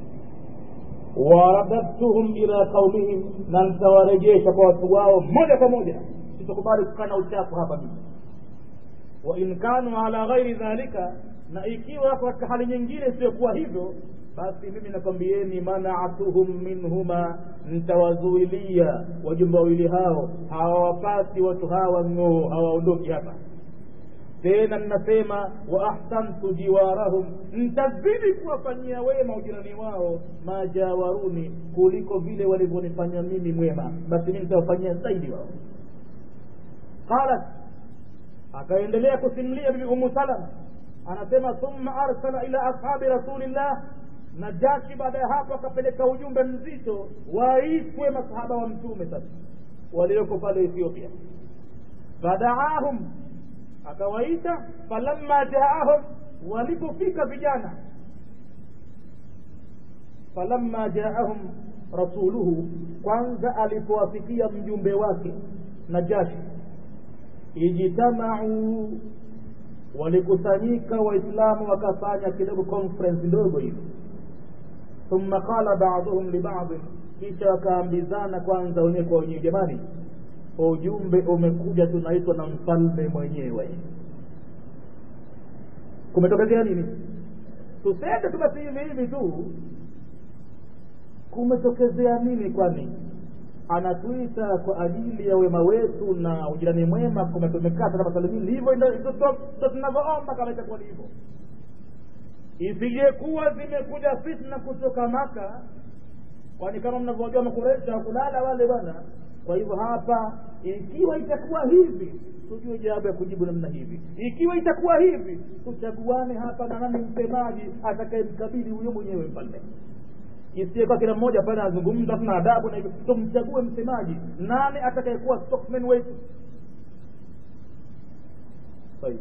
waradadtuhum ila qaumihim na nitawarejesha kwa watu wao moja kwa moja sitakubali kukana uchafu hapa mimi wain kanu ala ghairi dhalika na ikiwa katika hali nyingine isiyokuwa hivyo basi mimi nakwambieni manaatuhum minhuma ntawazuilia wajumbe wawili hao hawawapati watu hawa ng'oo hawaondoki hapa tena ninasema wa ahsantu jiwarahum ntazidi kuwafanyia wema ujirani wao majawaruni kuliko vile walivyonifanya mimi mwema basi mimi nitawafanyia zaidi wao qalat akaendelea kusimulia bibi umu salama anasema thumma arsala ila ashabi rasulillah na jashi baada ya hapo akapeleka ujumbe mzito waitwe masahaba wa mtume sasa walioko pale ethiopia fadaahum akawaita falamma jaahum walipofika vijana falamma jaahum rasuluhu kwanza alipowafikia mjumbe wake na jashi ijtamau walikusanyika waislamu wakafanya kidogo conference ndogo hivi thumma qala baduhum libadin kisha wakaambizana kwanza wenyewe kwa wenyewe jamani ujumbe umekuja tunaitwa na mfalme mwenyewe kumetokezea nini tusende tu basi hivi hivi tu kumetokezea nini kwani anatuita kwa ajili ya wema wetu na ujirani mwema kumetumekata kama salimini hivyo ndo tunavyoomba kama itakuwa ni hivyo isijekuwa zimekuja fitna kutoka maka kwani kama mnavyojua makuresha kulala wale bwana kwa hivyo hapa ikiwa itakuwa hivi tujue jawabu ya kujibu namna hivi ikiwa itakuwa hivi tuchaguane hapa na nani msemaji atakayemkabili huyo mwenyewe mfalme isiyekuwa kila mmoja pale anazungumza tuna adabu na hivyo tumchague msemaji nani atakayekuwa spokesman wetu طيب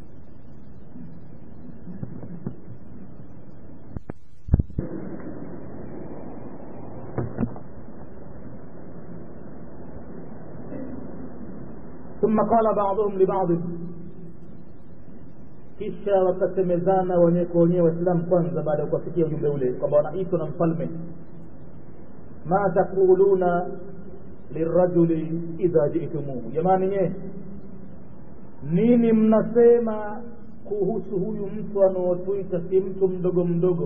ثم قال بعضهم لبعض kisha wakasemezana wenyewe kwa wenyewe waislamu kwanza baada ya kuwafikia ujumbe ule kwamba wanaitwa na mfalme ma taquluna lirajuli idha jitumuhu jamani nye nini mnasema kuhusu huyu mtu anaotuita si mtu mdogo mdogo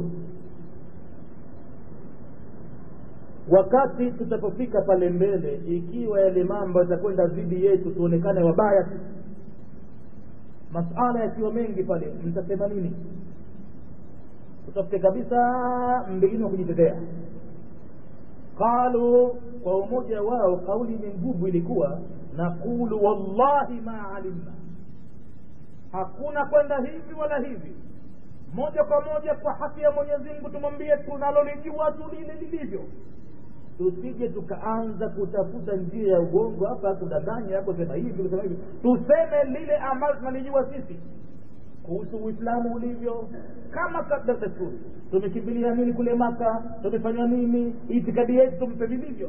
wakati tutapofika pale mbele ikiwa yale mambo yatakwenda dhidi yetu tuonekane wabaya tu masala yakiwa mengi pale mtasema nini tutafute kabisa mbingine wa kujitetea qalu kwa umoja wao kauli yenye nguvu ilikuwa naqulu wallahi ma alimna hakuna kwenda hivi wala hivi moja kwa moja kwa haki ya mwenyezi mungu tumwambie tunalolijua tu lile lilivyo tusije tukaanza kutafuta njia ya ugongo hapa kudanganya kusema hivi kusema hivi tuseme lile ambalo tunalijua sisi kuhusu uislamu ulivyo kama desturi tumekimbilia nini kule maka tumefanya nini itikadi yetu tumpe vilivyo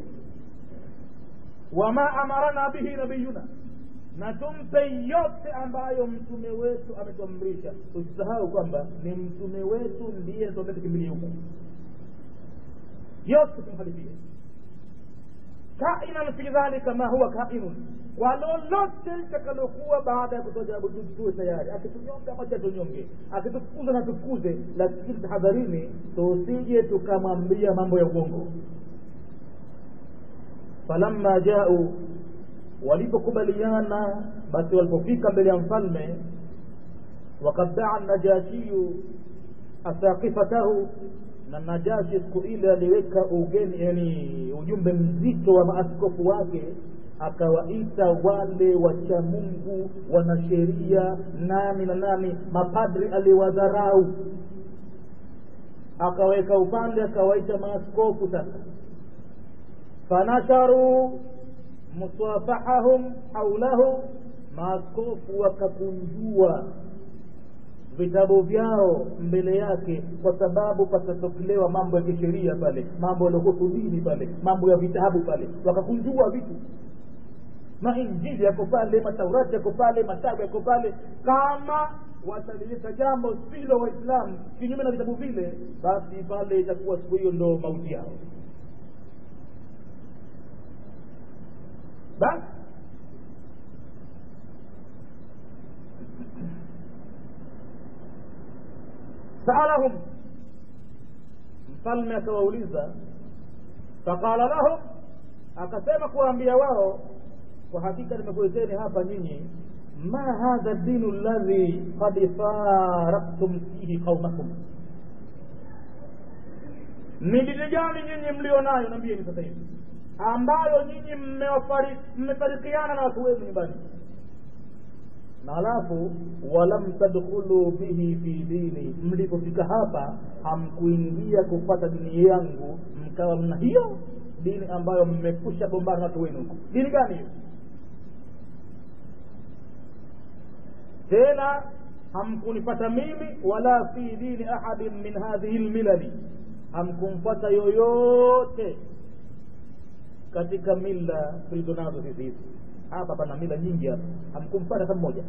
wama amarana bihi nabiyuna na tumpe yote ambayo mtume wetu ametuamrisha usisahau kwamba ni mtume wetu ndiye tuambia tukimbilie huko yote tumhalifie kainan fi dhalika ma huwa kainun kwa lolote litakalokuwa baada ya kutoa jawabu tuwe tayari akitunyonga moja tunyonge akitufukuza na tufukuze lakini tahadharini tusije tukamwambia mambo ya uongo falamma jau walipokubaliana basi walipofika mbele ya mfalme wakad daa najashiyu asaqifatahu na najashi siku ile aliweka ugeni yani ujumbe mzito wa maaskofu wake akawaita wale wacha mungu wanasheria nani na nani mapadri aliwadharau akaweka upande akawaita maaskofu sasa fanasharu musafahahum haulahu maaskofu wakakunjua vitabu vyao mbele yake kwa sababu patatokelewa mambo ya kisheria pale mambo yaliohusu dini pale mambo ya vitabu pale wakakunjua vitu mainjili yako pale mataurati yako pale matabu yako pale kama watalileta jambo silo waislamu kinyume na vitabu vile basi pale itakuwa siku hiyo ndo mauti yao basi saalahum mfalme akawauliza faqala lahum akasema kuwaambia wao kwa hakika nimekuleteni hapa nyinyi ma hadha dinu ladhi qad faraktum fihi qaumakum ni dini gani nyinyi mlio nayo nambieni sasa hivi ambayo nyinyi mmefarikiana na watu wenu nyumbani na alafu walam tadkhulu bihi fi dini mlipofika hapa hamkuingia kupata dini yangu mkawa mna hiyo dini ambayo mmekusha gombana na watu wenu huko dini gani hiyo tena hamkunipata mimi wala fi dini ahadin min hadhihi lmilali hamkumfata yoyote katika mila tulizo nazo sisi hizi hapa pana mila nyingi hapa hamkumpata hata mmoja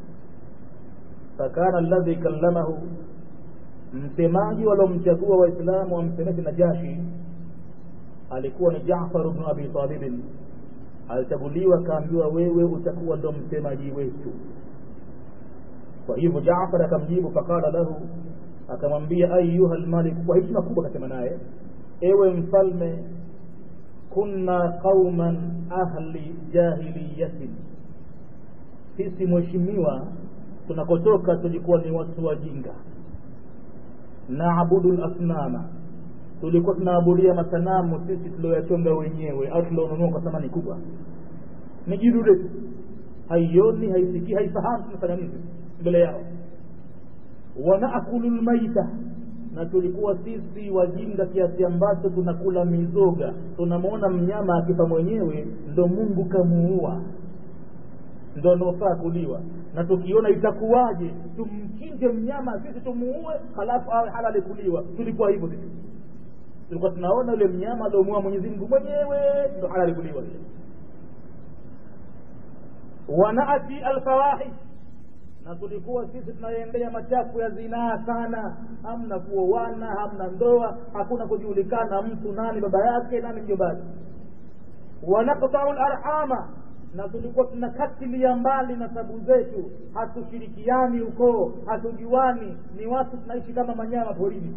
fakana alladhi kallamahu msemaji waliomchagua waislamu wamsemeshe najashi alikuwa ni jafar bnu abi talibin alichaguliwa akaambiwa wewe utakuwa ndo msemaji wetu kwa hivyo jafar akamjibu faqala lahu akamwambia ayuha lmalik kwa heshima kubwa akasema naye ewe mfalme kunna qauman ahli jahiliyatin sisi mheshimiwa tunakotoka tulikuwa ni watu wajinga naabudu lasnama tulikuwa tunaabudia masanamu sisi tulioyachonga wenyewe au tulionunua kwa thamani kubwa ni jidude tu haioni haisikii haifahamu tunafanya nini mbele yao wanaakulu lmaita na tulikuwa sisi wajinga kiasi ambacho tunakula mizoga tunamwona mnyama akifa mwenyewe ndo mungu kamuua ndo anaofaa kuliwa na tukiona itakuwaje tumchinje mnyama sisi tumuue halafu awe halali kuliwa tulikuwa hivyo sisi tulikuwa tunaona yule mnyama aliomuua mwenyezi mungu mwenyewe ndo halali kuliwa vile wanaati alfawahish na tulikuwa sisi tunaendea machafu ya zinaa sana hamna kuoana hamna ndoa hakuna kujulikana mtu nani baba yake nani mjombani wanaktau larhama na tulikuwa tunakatilia mbali nasabu zetu hatushirikiani ukoo hatujuani ni watu tunaishi kama manyama porini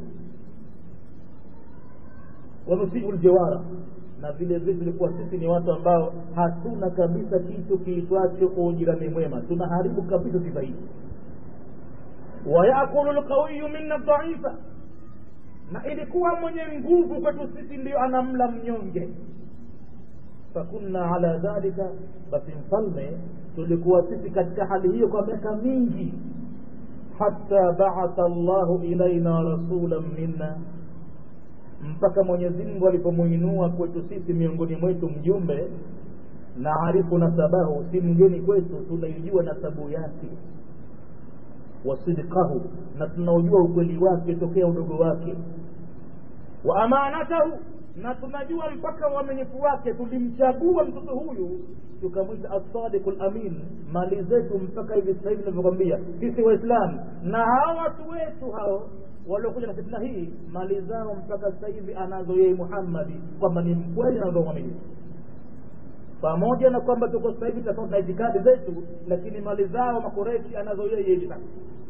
wanusiu ljewara na vile vile tulikuwa sisi ni watu ambao hatuna kabisa kitu kiitwacho ujirani mwema tunaharibu kabisa sifa hii wayakulu lqawiyu minna dhaifa na ilikuwa mwenye nguvu kwetu sisi ndio anamla mnyonge fakunna ala dhalika basi mfalme tulikuwa sisi katika hali hiyo kwa miaka mingi hata baatha llahu ilaina rasulan minna mpaka mwenyezi mungu alipomuinua kwetu sisi miongoni mwetu mjumbe na arifu nasabahu si mgeni kwetu tunaijua nasabu yake wasidqahu na tunaujua ukweli wake tokea udogo wake wa amanatahu na tunajua mpaka uaminifu wake tulimchagua mtoto huyu tukamwita assadiqu lamin mali zetu mpaka hivi sasa hivi navyokwambia sisi waislamu na hao watu wetu hao waliokuja na fitna hii mali zao mpaka sasa hivi anazo yeye muhammadi kwamba ni mkweli na ndo mwaminifu pamoja na kwamba tuko sasa hivi tofauti na itikadi zetu lakini mali zao makoreshi anazo yeye hivi sasa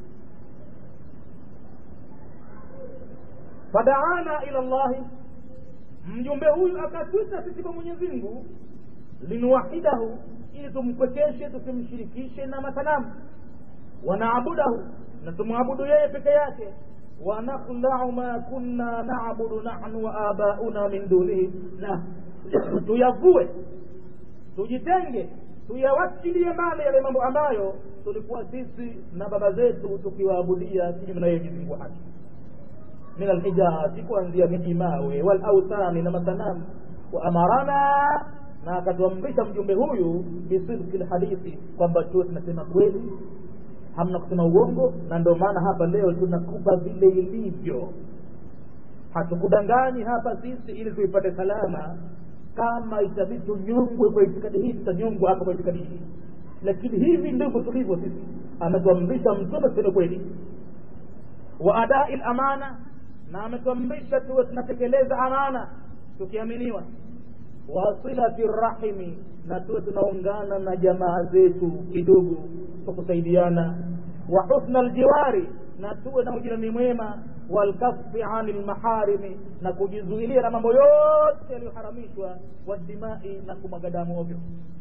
fadaana ila llahi mjumbe huyu akatwita sisi kwa mwenyezi mungu linuwahidahu ili tumkwekeshe tusimshirikishe na masanamu wanaabudahu na tumwabudu yeye peke yake wanaklau ma kunna nabudu nahnu wa abauna min dunihi na tuyavue tujitenge tuyawachilie mbali yale mambo ambayo tulikuwa sisi na baba zetu tukiwaabudia kinyume na yeye Mwenyezi Mungu haki min alhijati kuanzia miji mawe walauthani na masanamu wa amarana na akatuamrisha mjumbe huyu bisidki lhadithi kwamba tuwe tunasema kweli hamna kusema uongo na ndio maana hapa leo tunakupa vile ilivyo hatukudanganyi hapa sisi ili tuipate salama kama itabidi tunyongwe kwa itikadi hii tutanyongwa hapa kwa itikadi hii lakini hivi ndivyo tulivyo sisi ametuamrisha mtume tuseme kweli wa adai lamana na ametuamrisha tuwe tunatekeleza amana tukiaminiwa wasilati rahimi na tuwe tunaungana na jamaa zetu kidogo kwa kusaidiana wa husna ljiwari na tuwe na ujirani mwema walkafi ani lmaharimi na kujizuilia na mambo yote yaliyoharamishwa wadimai na kumwaga damu ovyo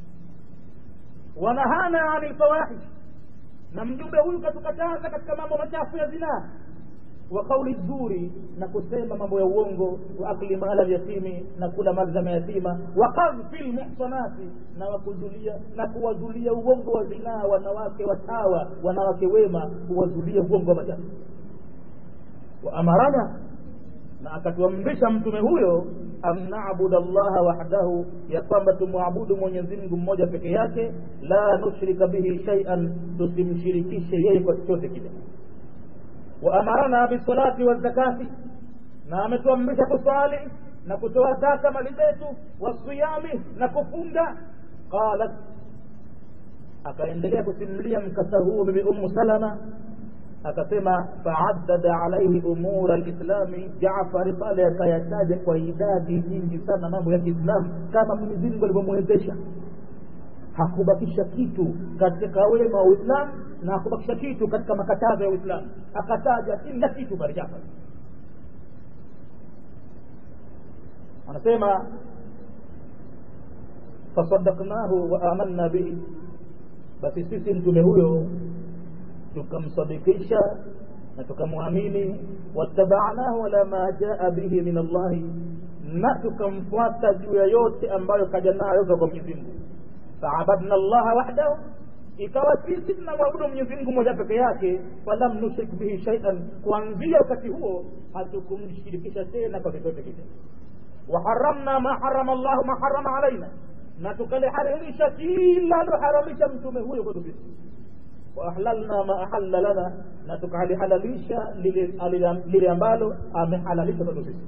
wanahana ani lfawahish na mjumbe huyu katukataza katika mambo machafu ya zinaa wa kauli zuri na kusema mambo ya uongo wa akli mala yatimi na kula mali za mayatima wa kadhfi lmuhsanati na wakuzulia na kuwazulia uongo wa zinaa wanawake watawa wanawake wema kuwazulia uongo wa machafu wa amarana na akatuamrisha mtume huyo an nabuda llaha wahdahu ya kwamba tumwabudu mwenyezi mungu mmoja peke yake la nushrika bihi shaian tusimshirikishe yeye kwa chochote kile waamarana bisalati wazakati na ametuamrisha kusali na kutoa zaka mali zetu wasiyami na kufunga qalat akaendelea kusimulia mkasa huo bibi ummu salama akasema faaddada alaihi umura lislami jafari pale akayataja kwa idadi nyingi sana mambo ya kiislamu kama mwenyezi mungu alivyomwezesha hakubakisha kitu katika wema wa uislamu na hakubakisha kitu katika makatazo ya uislamu akataja kila kitu pale jafari anasema fasadaknahu wa amanna bihi basi sisi mtume huyo tukamsadikisha na tukamwamini wattabanahu ala ma jaa bihi min allahi na tukamfuata juu ya yote ambayo kaja nayo kwa mwenyezi mungu faabadna llaha wahdahu ikawa sisi tunamwabudu mwenyezi mungu moja peke yake falam nushrik bihi shaian kuanzia wakati huo hatukumshirikisha tena kwa chochote kile waharamna ma harama llahu ma harama alaina na tukaliharamisha kila aloharamisha mtume huyo kwetu sisi waahlalna ma ahalla lana na tukalihalalisha lile ambalo amehalalisha kwetu sisi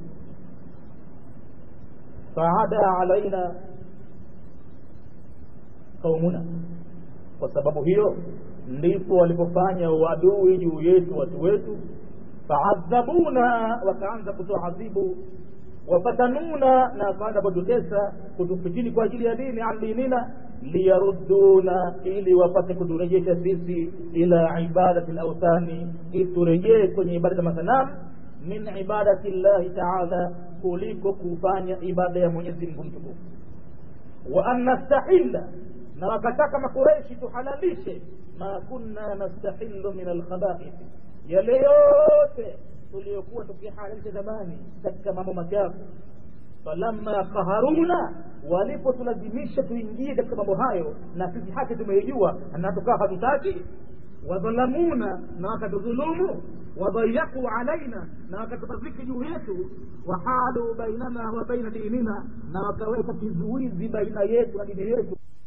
faada alaina qaumuna kwa sababu hiyo ndipo walipofanya uadui juu yetu watu wetu faadhabuna wakaanza kutoa adhibu wafatanuna na wakaanza kututesa kutufitini kwa ajili ya dini an dinina liyarudduna ili wapate kuturejesha sisi ila ibadati lauthani ili turejee kwenye ibada za masanamu min ibadati llahi taala kuliko kufanya ibada ya mwenyezi mungu mtukufu wa an nastahilla na wakataka makureshi tuhalalishe ma kunna nastahilu min alkhabaith yale yote tuliyokuwa tukihalalisha zamani katika mambo machafu falamma qaharuna walipotulazimisha tuingie katika mambo hayo na sisi haki tumeijua na tukawa hatutaki wadhalamuna na wakatudhulumu wadhayaku alaina na wakatupaziki juu yetu wahalu bainana wa baina dinina na wakaweka kizuizi baina yetu na dini yetu